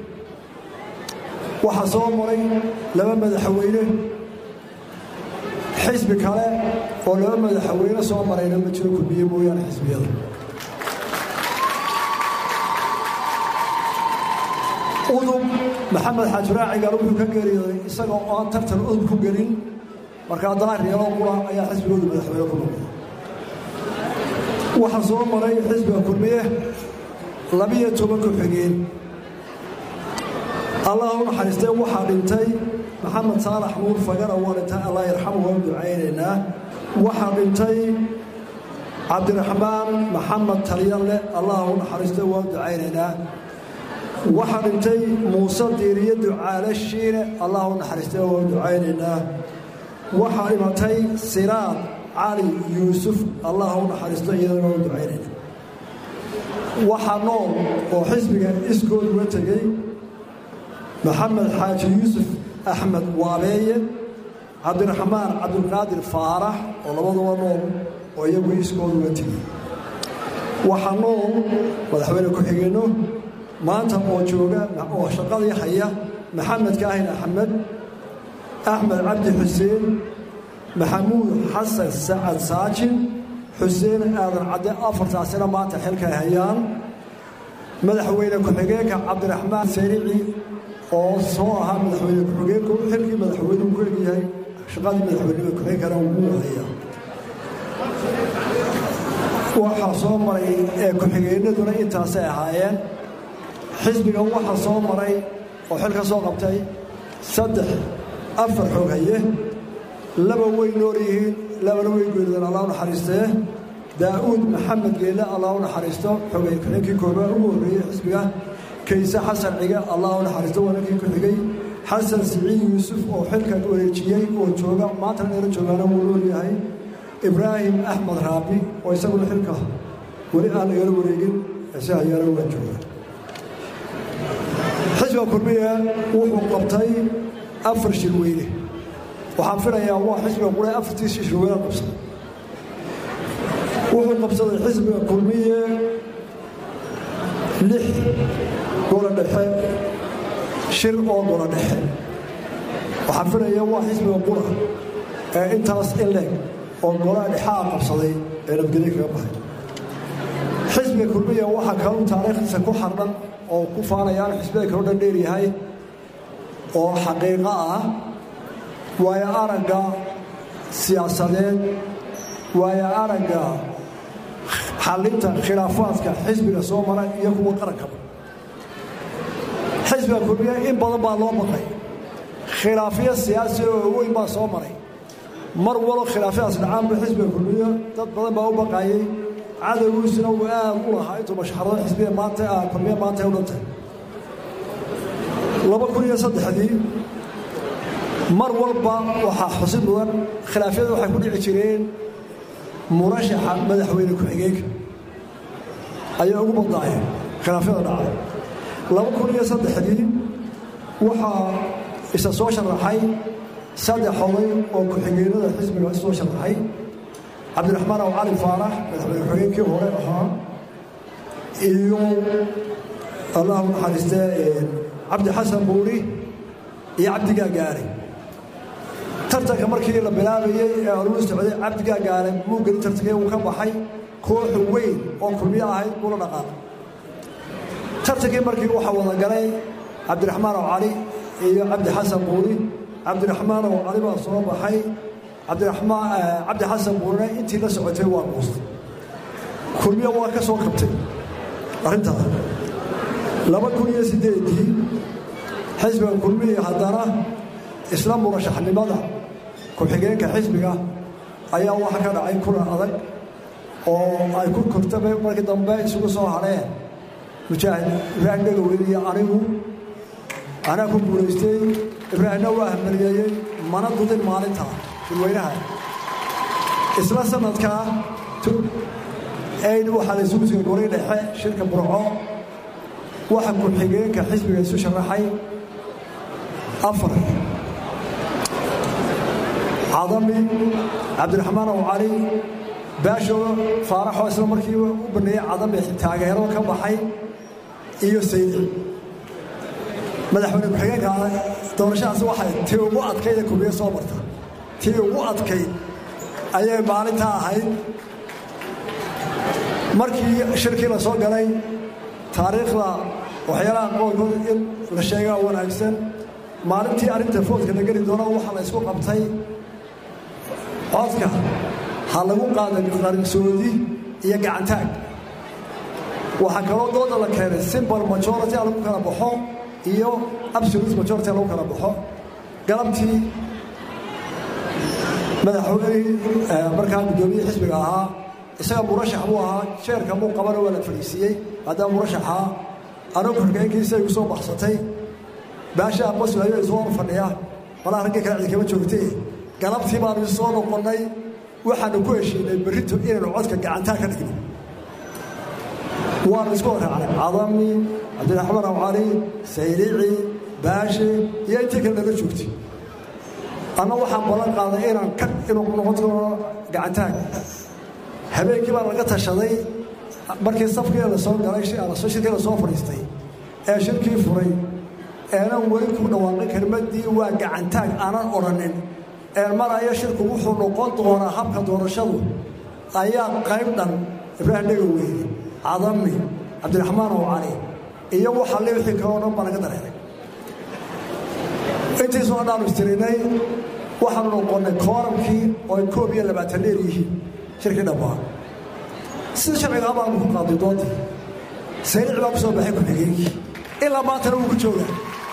waxaa soo maray laba madaxweyne xisbi kale oo laba madaxweyne soo marayna ma jiro kulmiye mooyaane xisbiyada udub maxamed xaajiraacigaal wuxuu ka geeriyooday isagoo aan tartan udub ku gelin markaa daahiriyaloo qura ayaa xisbigoodu madaxweyne ku noqday waxaa soo maray xisbiga kulmiye labiyo toban ku-xigeen allah u naxariistay waxaa dhintay maxamed saalax nuur fagara waa dhintay allah yarxamu waan ducaynaynaa waxaa dhintay cabdiraxmaan maxamed talyalle allah u naxariistay waan ducaynaynaa waxaa dhintay muuse diiriye ducaale shiine allah u naxariistay waan ducaynaynaa waxaa dhimatay siraad cali yuusuf allah u naxariisto iyadana waan ducaynayna waxaa nool oo xisbiga iskood uga tegey maxamed xaaji yuusuf axmed waabeeye cabdiraxmaan cabdulqaadir faarax oo labaduba nool oo iyagu iskood uga tegey waxaa nool madaxweyne ku-xigeenno maanta oo jooga oo shaqadii haya maxamed kaahin axmed axmed cabdi xuseen maxamuud xasan sacad saajin xuseen aadan cadde afartaasina maanta xilkay hayaan madaxweyne ku-xigeenka cabdiraxmaan sarici oo soo ahaa madaxweyne ku-xigeenku xilkii madaxweynuhu ku egyahay shaqadii madaxweynima ku-xigeenkana wuu hayaa waxaa soo maray ee ku-xigeenaduna intaasay ahaayeen xisbigan waxaa soo maray oo xil ka soo qabtay saddex afar xoog haye laba way nool yihiin labana way geerideen allah u naxariistee daa'uud maxamed geelle allah u naxariisto xogay ku-xigeenkii koobaad ugu horreeyey xisbiga kayse xasan cige allah u naxariisto waa ninkii ku xigay xasan siciid yuusuf oo xilkan wareejiyey oo jooga maantana dheela joogaana wuu nool yahay ibraahim axmed raabi oo isaguna xilka weli aan lagala wareegin ise hayaana waa jooga xisbiga kulmiya wuxuu qabtay afar shirweyne waxaan filayaa waa xisbiga qura afartiisii shirweyne qabsaday wuxuu qabsaday xisbiga kulmiye lix gola dhexe shir oo gola dhexe waxaan filayaa waa xisbiga qura ee intaas in leeg oo golaha dhexaa qabsaday ee nabadgelyo kaga baxay xisbiga kulmiya waxaa kaluu taariikhdiisa ku xardhan oo ku faanayaan xisbiyada kaloo dhan dheer yahay oo xaqiiqo ah waayo aragga siyaasadeed waayo aragga xallinta khilaafaadka xisbiga soo mara iyo kuwa qarankaba xisbiga kulmiye in badan baa loo baqay khilaafyo siyaasi oo weyn baa soo maray mar walo khilaafyadaas dhacaanba xisbiga kulmiye dad badan baa u baqayey cadowgiisuna uu aad u lahaa intuu mashxarado xisbiga maanta kulmiye maanta ay u dhantay laba kun iyo saddexdii mar walba waxaa xusid mudan khilaafyada waxay ku dhici jireen murashaxa madaxweyne ku-xigeenka ayaa ugu badnaayeen khilaafyada dhacay laba kun iyo saddexdii waxaa isa soo sharaxay saddex oday oo ku-xigeenada xisbiga soo sharaxay cabdiraxmaan aw cali faarax madaxweyne ku-xigeenkii hore ahaa iyo allahu naxariistee cabdi xasan buuri iyo cabdigaa gaare tartanka markii la bilaabayey ee aluu socday cabdigaa gaare muu gelin tartankee uu ka baxay kooxu weyn oo kulmiyo ahayd ula dhaqaaqay tartankii markii waxaa wada galay cabdiraxmaan aw cali iyo cabdi xasan buuri cabdiraxmaan aw cali baa soo baxay cabdiraxmaan cabdi xasan buurina intii la socotay waa guustay kulmiyo waa ka soo kabtay arrintaas laba kun iyo siddeedii xisbiga kulmihi haddana isla murashaxnimada ku-xigeenka xisbiga ayaa waxa ka dhacay kulan adag oo ay ku kortaba markii dambe isugu soo hadheen mujaahid ibraahim dhegaweyne iyo anigu anaa ku guulaystay ibraahimna waa hamaliyeeyey mana dudin maalinta dadweynaha isla sanadkaa ayn waxaa la isugu soo goray dhexe shirka burco waxa ku-xigeenka xisbiga isu sharaxay afar cadami cabdiraxmaan aw cali baasho faaraxoo isla markii u baneeyey cadami taageero ka baxay iyo saydi madaxweyne ku-xigeenka doorashadaas waxay tii ugu adkayd ee kubiye soo marta tii ugu adkayd ayay maalintaa ahayd markii shirkii la soo galay taariikhda waxyaalaha qoolkood in la sheegaa wanaagsan maalintii arrinta foodka la geli doono waxaa la isku qabtay codka ha lagu qaada qarinsoodi iyo gacantaag waxaa kaloo dooda la keenay simbol majority lagu kala baxo iyo absolute majority lagu kala baxo galabtii madaxweynihii markaa guddoomiyihii xisbiga ahaa isaga murashax buu ahaa jeerka muu qabana waa la fadhiisiiyey haddana murashaxaa anoo korkeenkiisa igu soo baxsatay baasha abasulayo isoo hor fadhiya malaa raggii kale cidi kama joogtee galabtii baanu soo noqonnay waxaanu ku heshiinay berrito inaynu codka gacantaa ka dhigno waanu isku horraacnay cadami cabdiraxmaan aw cali saylici baashe iyo intii kale nala joogtay anna waxaan ballan qaaday inaan ka inuu noqon doono gacantaag habeenkii baa laga tashaday markii safkii la soo galay shirkii la soo fadhiistay ee shirkii furay eenan weli ku dhawaaqin kelmaddii waa gacantaag aanan odhanin een maraya shirku wuxuu noqon doonaa habka doorashadu ayaa qayb dhan ibraahim dhegaweyne cadami cabdiraxmaan ow cali iyo waxa le wixii kaloo dhan baa laga dareeray intii soo dhaanu istirinay waxaanu noqonnay kooramkii oo ay koob iyo labaatan dheer yihiin shirkii dhammaa sida sharcigaa baanu ku qaaday doontii saylic baa ku soo baxay ku-xigeenkii ilaa maantana wuu ku joogaa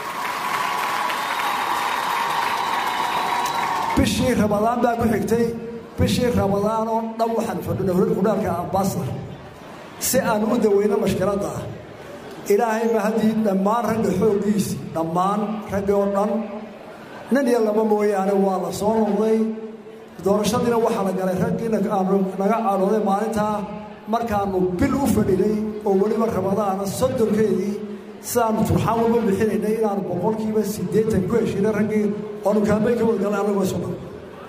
bishii ramadaan baa ku xigtay bishii ramadaan oo dhan waxaan fadhinay hudhaalka ambasador si aan u daweyno mashkiladda ah ilaahay mahadii dhammaan ragga xooggiisii dhammaan raggii oo dhan nin iyo laba mooyaane waa la soo noqday doorashadiina waxaa la galay raggiina aanu naga cadhooday maalintaa markaannu bil u fadhinay oo weliba ramadaana soddonkeedii sidaanu turxaan walba bixinaynay inaanu boqolkiiba siddeetan ku heshiinay raggii oonu kaambay ka wadgalay annagoo isu dhan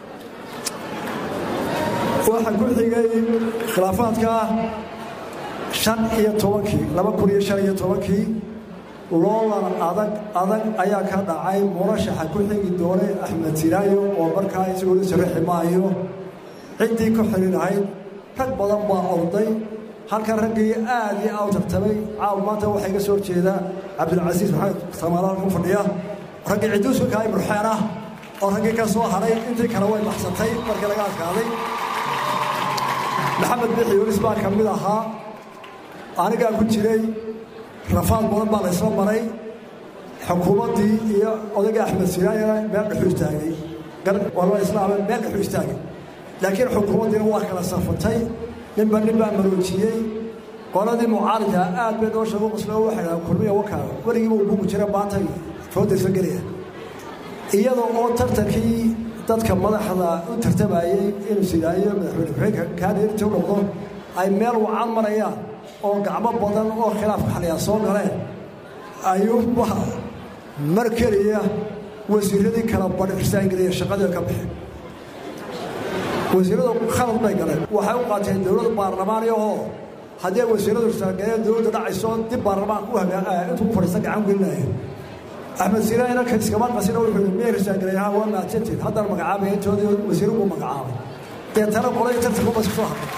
waxaa ku xigay khilaafaadka shan iyo tobankii laba kun iyo shan iyo tobankii loolan adag adag ayaa ka dhacay murashaxa ku xigi doonay axmed tiraayo oo markaa isagoo la saraxi maayo ciddii ku xili lahayd rag badan baa orday halkan raggii aad iyo aad u tartamay caaw maanta waxaa iga soo horjeeda cabdilcasiis maxamed samaala halkan fadhiya raggii ciduusulka imruxeen ah oo raggii ka soo haray intii kale way baxsatay markii laga adkaaday maxamed bixi yunis baa ka mid ahaa anigaa ku jiray rafaad badan baa la ysla maray xukuumaddii iyo odayga axmed siraayana meel dhexu istaagay walba islaama meel dhexu istaagay laakiin xukuumaddiina waa kala safatay ninba nin baa maroojiyey qoladii mucaaridka aad bay noo sheego qoslo waxay dhahaan kulmiya wakaa weligiiba uu bugu jira maantay foodaysa gelaya iyadoo oo tartankii dadka madaxda u tartamayey inuu sidaayo madaxweyne ku-xigeenka kaadheerta u noqdo ay meel wacan marayaan oo gacmo badan oo khilaafka xaliyaa soo galeen ayuuba mar keliya wasiiradii kala badhirsaangeliya shaqadii ka baxeen wasiiradu khalad bay galeen waxay u qaateen dowlad baarlamaani oo haddii ay wasiiradu irsaangaleen dowladda dhacayso dib baarlamaanka u hagaa intuu ku fadhiista gacan gelinaya axmed siiraayna iskama qasina wuxuu yidhi miyay irsaangaleen waa mahadsantiin haddana magacaabay intoodii wasiiru buu magacaabay deetana qolay tartanku bas kusoo hadlay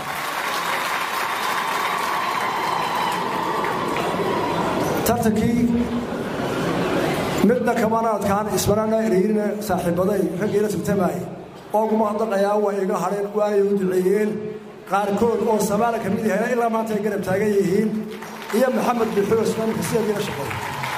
tartankii midna kamana adkaan ismarana ereyina saaxiibaday raggiila tartamaayay oo kuma hadaqayaa way iga hadheen waanay u duceeyeen qaarkood oo samaala ka mid yahay ilaa maanta ay garab taagan yihiin iyo maxamed bixuusna ninka sideediina shaqeey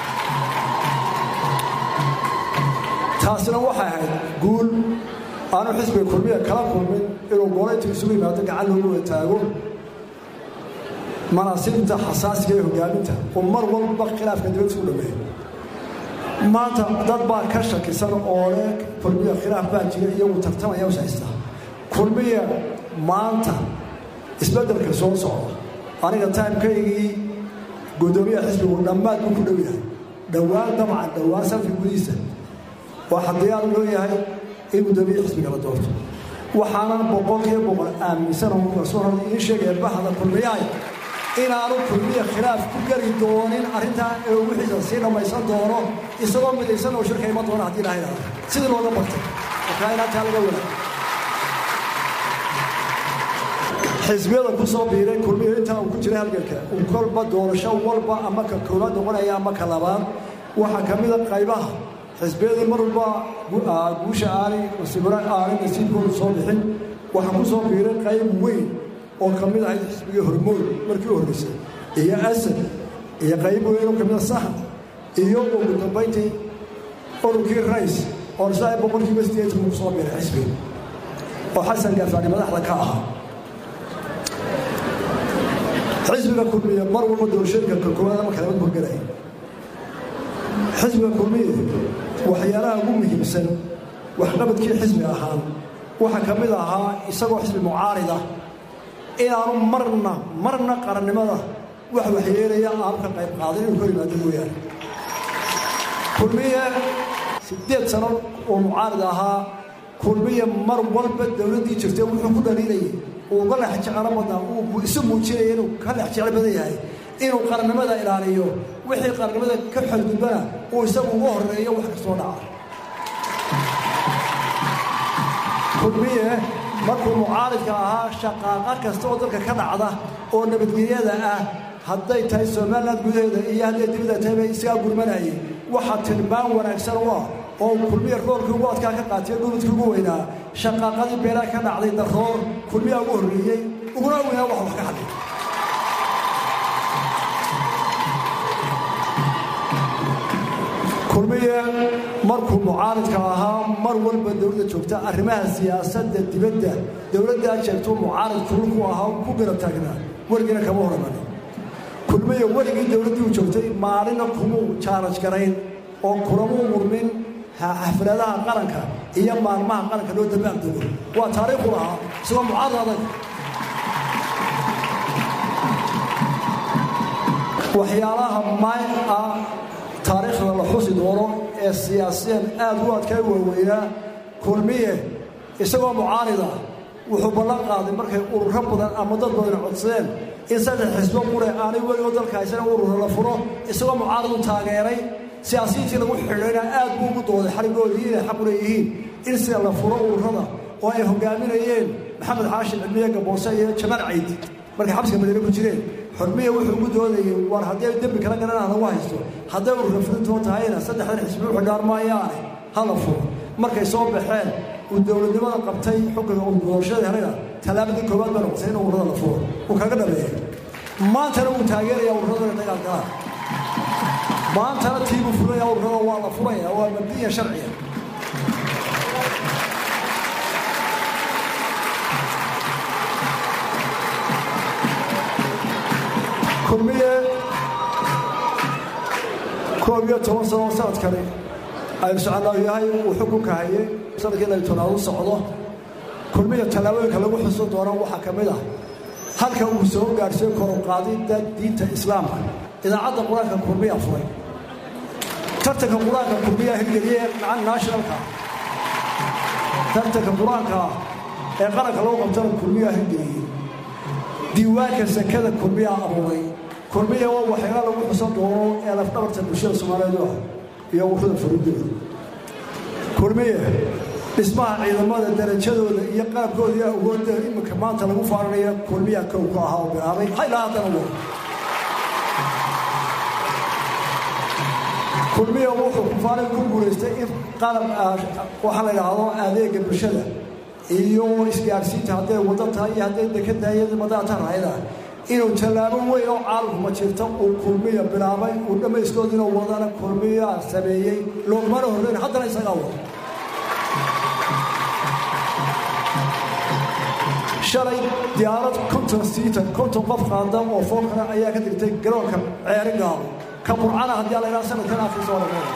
taasina waxay ahayd guul aanu xisbiga kulmiya kala kulmin inuu goolaytu isugu yimaado gacan loogu wataago manaasibta xasaasiga ee hogaaminta oo mar walba khilaafka dibad isku dhameeyo maanta dad baa ka shakisan oo leh kulmiya khilaaf baa jira iyagu tartamaya us haystaa kulmiya maanta isbeddelka soo socda aniga taimkaygii guddoomiyaha xisbigu dhammaad buu ku dhow yahay dhowaan dabcan dhowaan sanadka gudihiisa waxaa diyaar loo yahay in guddoomiyaha xisbiga la doorto waxaanan boqolkiiba boqol aaminsan oo rasuul hore idiin sheegaya bahda kulmiyahay inaanu kulmiya khilaaf ku geli doonin arrintaa ee wixiisa sii dhammaysan doono isagoo midaysan oo shirka iman doona haddii ilaha idhahdo sidii looga bartay markaa inaataa laga wada xisbiyada ku soo biiray kulmiya intaa uu ku jiray halganka uu kolba doorasho walba ama ka koowaad noqonaya ama ka labaad waxaa ka mida qaybaha xisbiyadii mar walba guusha aanay sibira aanay nasiibkoodu soo bixin waxaa ku soo biiray qayb weyn oo ka mid ahayd xisbigii hormood markii u horreysay iyo asad iyo qayb weyn oo ka mida sahan iyo ugu dambayntii ururkii rays oo isla boqolkiiba sideetan ku soo biiray xisbiga oo xasan gaafaani madaxda ka ahaa xisbiga kulmiya mar walba doorashooyinka ka koowaad ama kalamad horgelaya xisbiga kulmiya waxyaalaha ugu muhiimsan waxqabadkii xisbi ahaan waxaa ka mid ahaa isagoo xisbi mucaarida inaanu marna marna qarannimada wax waxyeelaya aanu ka qayb qaadin inuu ka yimaado mooyaane kulmiye siddeed sano oo mucaarid ahaa kulmiye mar walba dowladdii jirtay wuxuu ku dhaliilayay uu uga lex jeclo badnaa uu isu muujinaya inuu ka lex jeclo badan yahay inuu qarannimada ilaaliyo wixii qarannimada ka xadgudbana uu isagu uga horreeyo wax kastoo dhaca kulmiye markuu mucaaridka ahaa shaqaaqa kasta oo dalka ka dhacda oo nabadgelyada ah hadday tahay somaliland gudaheeda iyo hadday dibada tahayba isagaa gurmanayay waxaa tilmaan wanaagsan u ah oo kulmiya roolkii ugu adkaa ka qaatiyo dhuludkii ugu weynaa shaqaaqadii beelaa ka dhacday daroor kulmiyaa ugu horreeyey uguna weynaa wax wax ka hadlay kulmiye markuu mucaaridka ahaa mar walba dowladda joogta arrimaha siyaasadda dibadda dowladdaa jeegtuu mucaarid kulku ahaa ku garab taagnaa weligiina kama horamanin kulmiye weligii dowladdii u joogtay maalina kumuu jaaraj garayn oo kulamuu murmin xafladaha qaranka iyo maalmaha qaranka loo dabaaldego waa taariikhu lahaa isagoo mucaarid adag waxyaalaha may ah taariikhda la xusi doono ee siyaasiyan aad u adkaa waaweynaa kulmiye isagoo mucaarida wuxuu ballan qaaday markay ururo badan ama dad badan codsadeen in saddex xisbo qure aanay weligoo dalka haysan ururo la furo isagoo mucaaridu taageeray siyaasiyiintii lagu xidhayna aad buu ugu dooday xarigoodii inay xaq u leeyihiin in sida la furo ururada oo ay hogaaminayeen maxamed xaashin cilmiye gaboose iyo jamaal cayd markay xabsiga madiine ku jireen xurmiya wuxuu ugu doodayay war haddii ay dembi kala garanaan lagu haysto hadday urura fulintoo tahayna saddexdan xisbi u xidhaan maayaane hala furo markay soo baxeen uu dowladnimada qabtay xukunka uu doorashada helayna tallaabadii koowaad baa noqotay in ururada la furo uu kaga dhameeyey maantana wuu taageeraya ururada inay dagaal galaan maantana tiibuu furaya ururada waa la furaya waa mabdiya sharciya kulmiye koob iyo toban sano sanadkani aynu soconaa yahay uu xukunka hayay sanadkii inay tonaadu socdo kulmiya tallaabooyinka lagu xusun doono waxaa ka mid ah halka uu soo gaadhsiiyo koruqaadidda diinta islaamka idaacadda qur-aanka kulmiya furay tartanka qur-aanka kulmiya hirgeliye macan nationalka tartanka qur-aanka ee qaranka lagu qabtana kulmiya hirgeliyey diiwaanka sakada kulmiya abuuray kulmiya waa waxyaala lagu xusan doono ee lafdhabarta bulshada soomaaliyeed ah iyo ururada furudooda kulmiya dhismaha ciidamada darajadooda iyo qaabkooda iyo awoodda iminka maanta lagu faaranaya kulmiya kow ku ahaa oo bilaabay haylaa haddana wo kulmiya wuxuu kufaarin ku guulaystay in qalab waxaa la idhaahdo adeega bulshada iyo isgaarsiinta hadday waddo tahay iyo hadday dekedda iyo madaata rahayda inuu tallaabo weyn oo caalamkuma jirta uu kulmiya bilaabay uu dhammaystoodina wadana kulmiya sameeyey loogmana horreyn haddana isagaa wado shalay diyaarad konton siitan konton qof qaada oo foolkana ayaa ka digtay garoonka ceeri gaalo ka burcana haddii la idhaha sanadkan akhriisa waa dhammeeya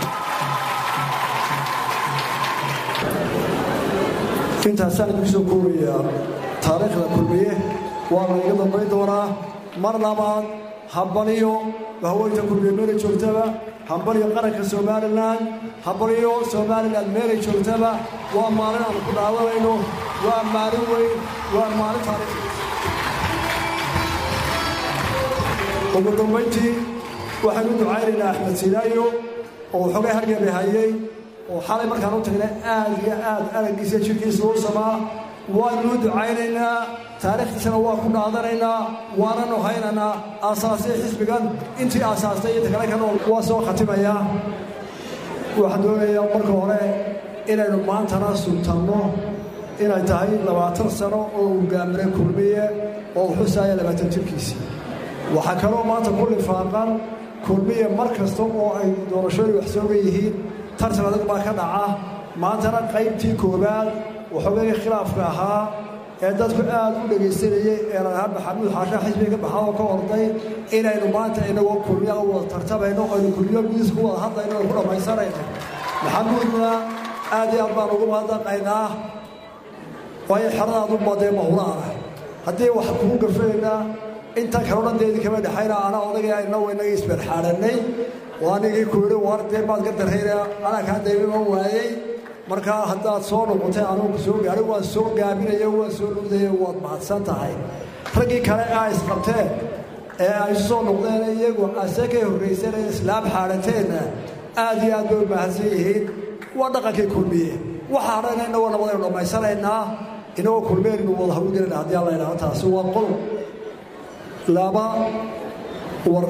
intaasaan idinku soo koobayaa taariikhda kulmiye waa layga dambayn doonaa mar labaad hambaliyo haweynta kulmiye meelay joogtaba hambaliyo qaranka somalilan hambaliyo somalilan meelay joogtaba waa maalin aan ku dhaadanayno waa maalin weyn waa maalin taariikh ugu dambayntii waxaynu ducaynaynaa axmed sinaayo oo xogay hargebe hayay oo xalay markaan u tagnay aad iyo aad araggiisa jirkiisa u samaa waannu ducaynaynaa taariikhdiisana waa ku dhaadanaynaa waananu haynaynaa aasaasay xisbigan intii aasaastay inta kale kan waa soo khatimayaa waxaan doonayaa marka hore inaynu maantana sultanno inay tahay labaatan sano oo uu gaamiray kulmiye oo uu xusaaya labaatan jirkiisii waxaa kaloo maanta ku lifaaqan kulmiye mar kasta oo ay doorashooyin wax sooga yihiin tartan adag baa ka dhaca maantana qaybtii koowaad waxoogay khilaafka ahaa ee dadku aad u dhegaysanayey ee lalahaa maxamuud xaashaa xisbiga ka baxaa oo ka orday inaynu maanta inagoo kulmiya u wada tartamayno aynu kulmiyo gudiis ku wada hadlayno oo ku dhammaysanayno maxamuudna aad iyo aad baan ugu mahadnaqaynaa waayo xeradaadu badee mahulaana haddii wax kugu gafanaynaa inta kaloo dhan deedi kama dhexayna anaa odagay inagu inaga isbarxaadhanay oo anigii ku yidhi war dee baad ka darrayna anaa kaa daybiman waayey markaa haddaad soo noqotay anugu soo gaarin waan soo gaabinaya waan soo dhugdaya waad mahadsan tahay raggii kale aa isqabteen ee ay isu soo noqdeen iyagu ase ka horrayseen ee islaam xaadhateenna aad iyo aad bay u mahadsan yihiin waa dhaqankii kulmiye waxa hadhayna inagoo nabadaynu dhammaysanaynaa inagoo kulmeenaynu wada hawlgelayna haddii alla idhaahdo taasi waa qodob laba war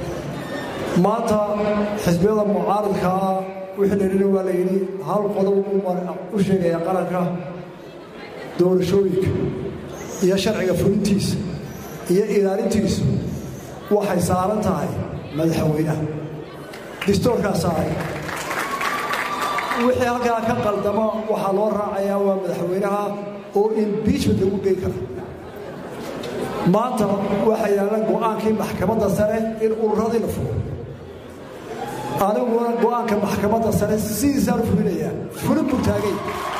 maanta xisbiyada mucaaridka ah wixii dhalina waa la yidhi hal qodob u sheegaya qaranka doorashooyinka iyo sharciga fulintiisa iyo ilaalintiisu waxay saaran tahay madaxweynaha distoorkaa saaray wixii halkaa ka qaldama waxaa loo raacayaa waa madaxweynaha oo imbiijment lagu geyn kara maanta waxaa yaalla go'aankii maxkamadda sare in ururadii la furo aniguna go'aanka maxkamadda sare sidiisaan u fulinayaa fulin buu taagay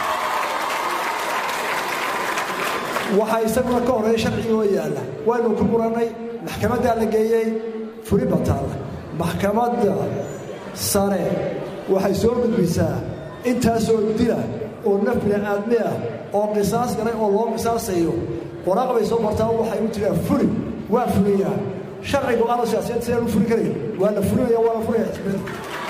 waxaa isaguna ka horreeya sharcigi oo yaalla waynu ku murannay maxkamaddaa la geeyey fulin baa taalla maxkamadda sare waxay soo gudbisaa intaasoo dila oo naf bini'aadmi ah oo qisaas galay oo loo qisaasayo waraaq bay soo martaa waxay u jiraan fuli waa fuliyaa sharci go-aano siyaasiyaed sidaan u fuli karayn waa la fulinaya waa la fulaya xisbiyada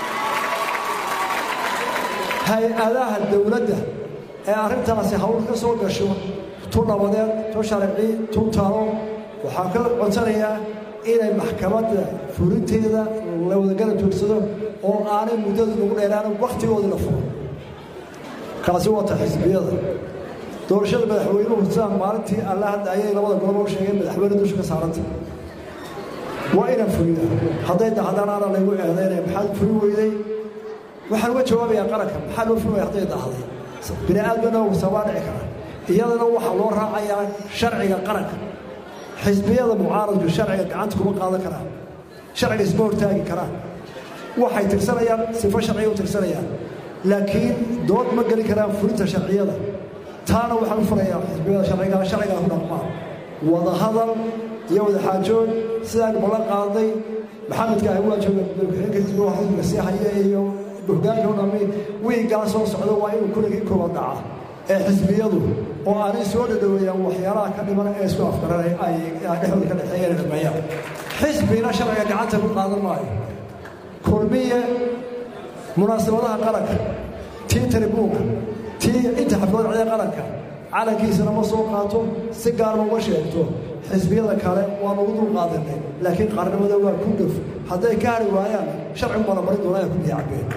hay-adaha dowladda ee arrintaasi hawl ka soo gasho tu nabadeed tu sharci tu talo waxaan ka codsanayaa inay maxkamadda fulinteeda la wadagala joogsado oo aanay muddadu nagu dheeraan wakhtigoodii la furo kaasi waa ta xisbiyada doorashada madaxweynuhu sidaan maalintii alla hadda ayay labada gobol u sheegeen madaxweyne dusha ka saaranta waa inaan fuliya hadday dahdaan ana laygu eedaynaya maxaad fuli weyday waxaan uga jawaabayaa qaranka maxaa loo fuli waya hadday dahday bini aadmana sabaa dhici kara iyadana waxaa loo raacayaa sharciga qaranka xisbiyada mucaaradku sharciga gacanta kuma qaadan karaan sharciga isma hortaagi karaan waxay tirsanayaan sifo sharciga u tirsanayaan laakiin dood ma geli karaan fulinta sharciyada taana waxaan u furayaa xisbiyada sharciga sharcigaa ku dhaqmaa wadahadal iyo wadaxaajood sidaan ballan qaaday maxamedka ahi waa jooga madaxweyne xisbiga xisbiga sii haya iyo hogaanka u dhami wiigaa soo socda waa inuu kuligii kooban dhaca ee xisbiyadu oo aanay soo dhadhoweeyaan waxyaalaha ka dhiman ee isku afgaranay ay dhexdooda ka dhexeeyeen dhameeyaan xisbina sharciga gacanta ku qaadan maayo kulmiye munaasabadaha qaranka tii taribuunka tii inta xaflada cida qaranka calankiisana ma soo qaato si gaarma uma sheegto xisbiyada kale waan ugu dul qaadanay laakiin qaarnimada waa ku dhaf hadday ka hari waayaan sharcigu maramarin doonaa ku diyacbeen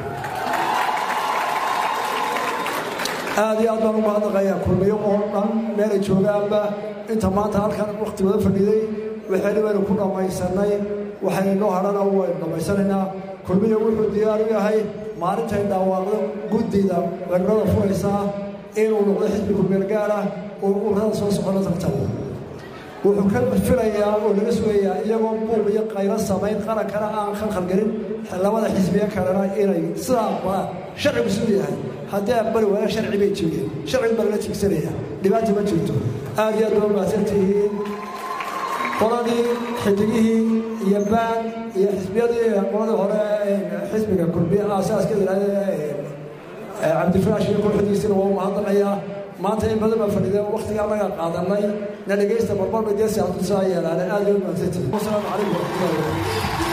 aad iyo aad baan ugu hadaqayaa kulmiyo oo dhan meelay joogaanba inta maanta halkan wakhtigooda fadhiiday waxaynu waynu ku dhammaysanay waxaynu noo hadhana waynu dhammaysanaynaa kulmiyo wuxuu diyaar u yahay maalintay dhawaaqdo guddida weerarada furaysaa inuu noqdo xisbi kulmeel gaar ah oo ururada soo socona tartamo wuxuu ka filayaa oo laga sugayaa iyagoo buuq iyo qaylo samayn qarankana aan khalkhalgelin labada xisbiye kalena inay sidaa aqbalaan sharcigu siduu yahay haddii aqbali waaya sharci bay jibiyeen sharcigu baa lala tigsanaya dhibaata ma jirto aad iyo aad baa umahadsan tihiin qoladii xidigihii iyo baan iyo xisbiyadii qoladii hore xisbiga kulmiye aasaaska yidhahdee cabdifraash iyo kooxdiisina waa umahadnaqayaa maanta in badan baa fadhideen waktiga annaga qaadanay na dhegaysta marmarba dee siyaasusaa yeelaane aad iyo umahadsantihiin wasalaamu calaykum waraxmatullahi wabarakatu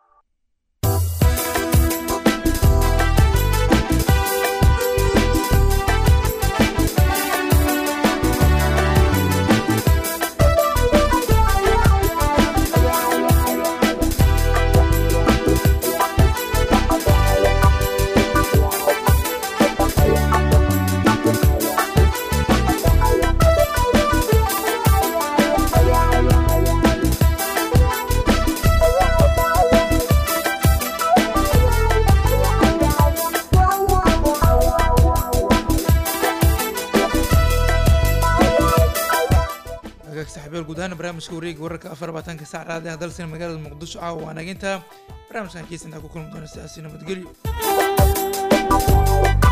hagaag saxibeel guud ahaan barnaamijka wareega wararka afar labaatanka sac raadiah dalsina magaalada muqdisho caawa waa naginta barnaamijkan kiisa intaa ku kulmi doona sidaasi nabadgelyo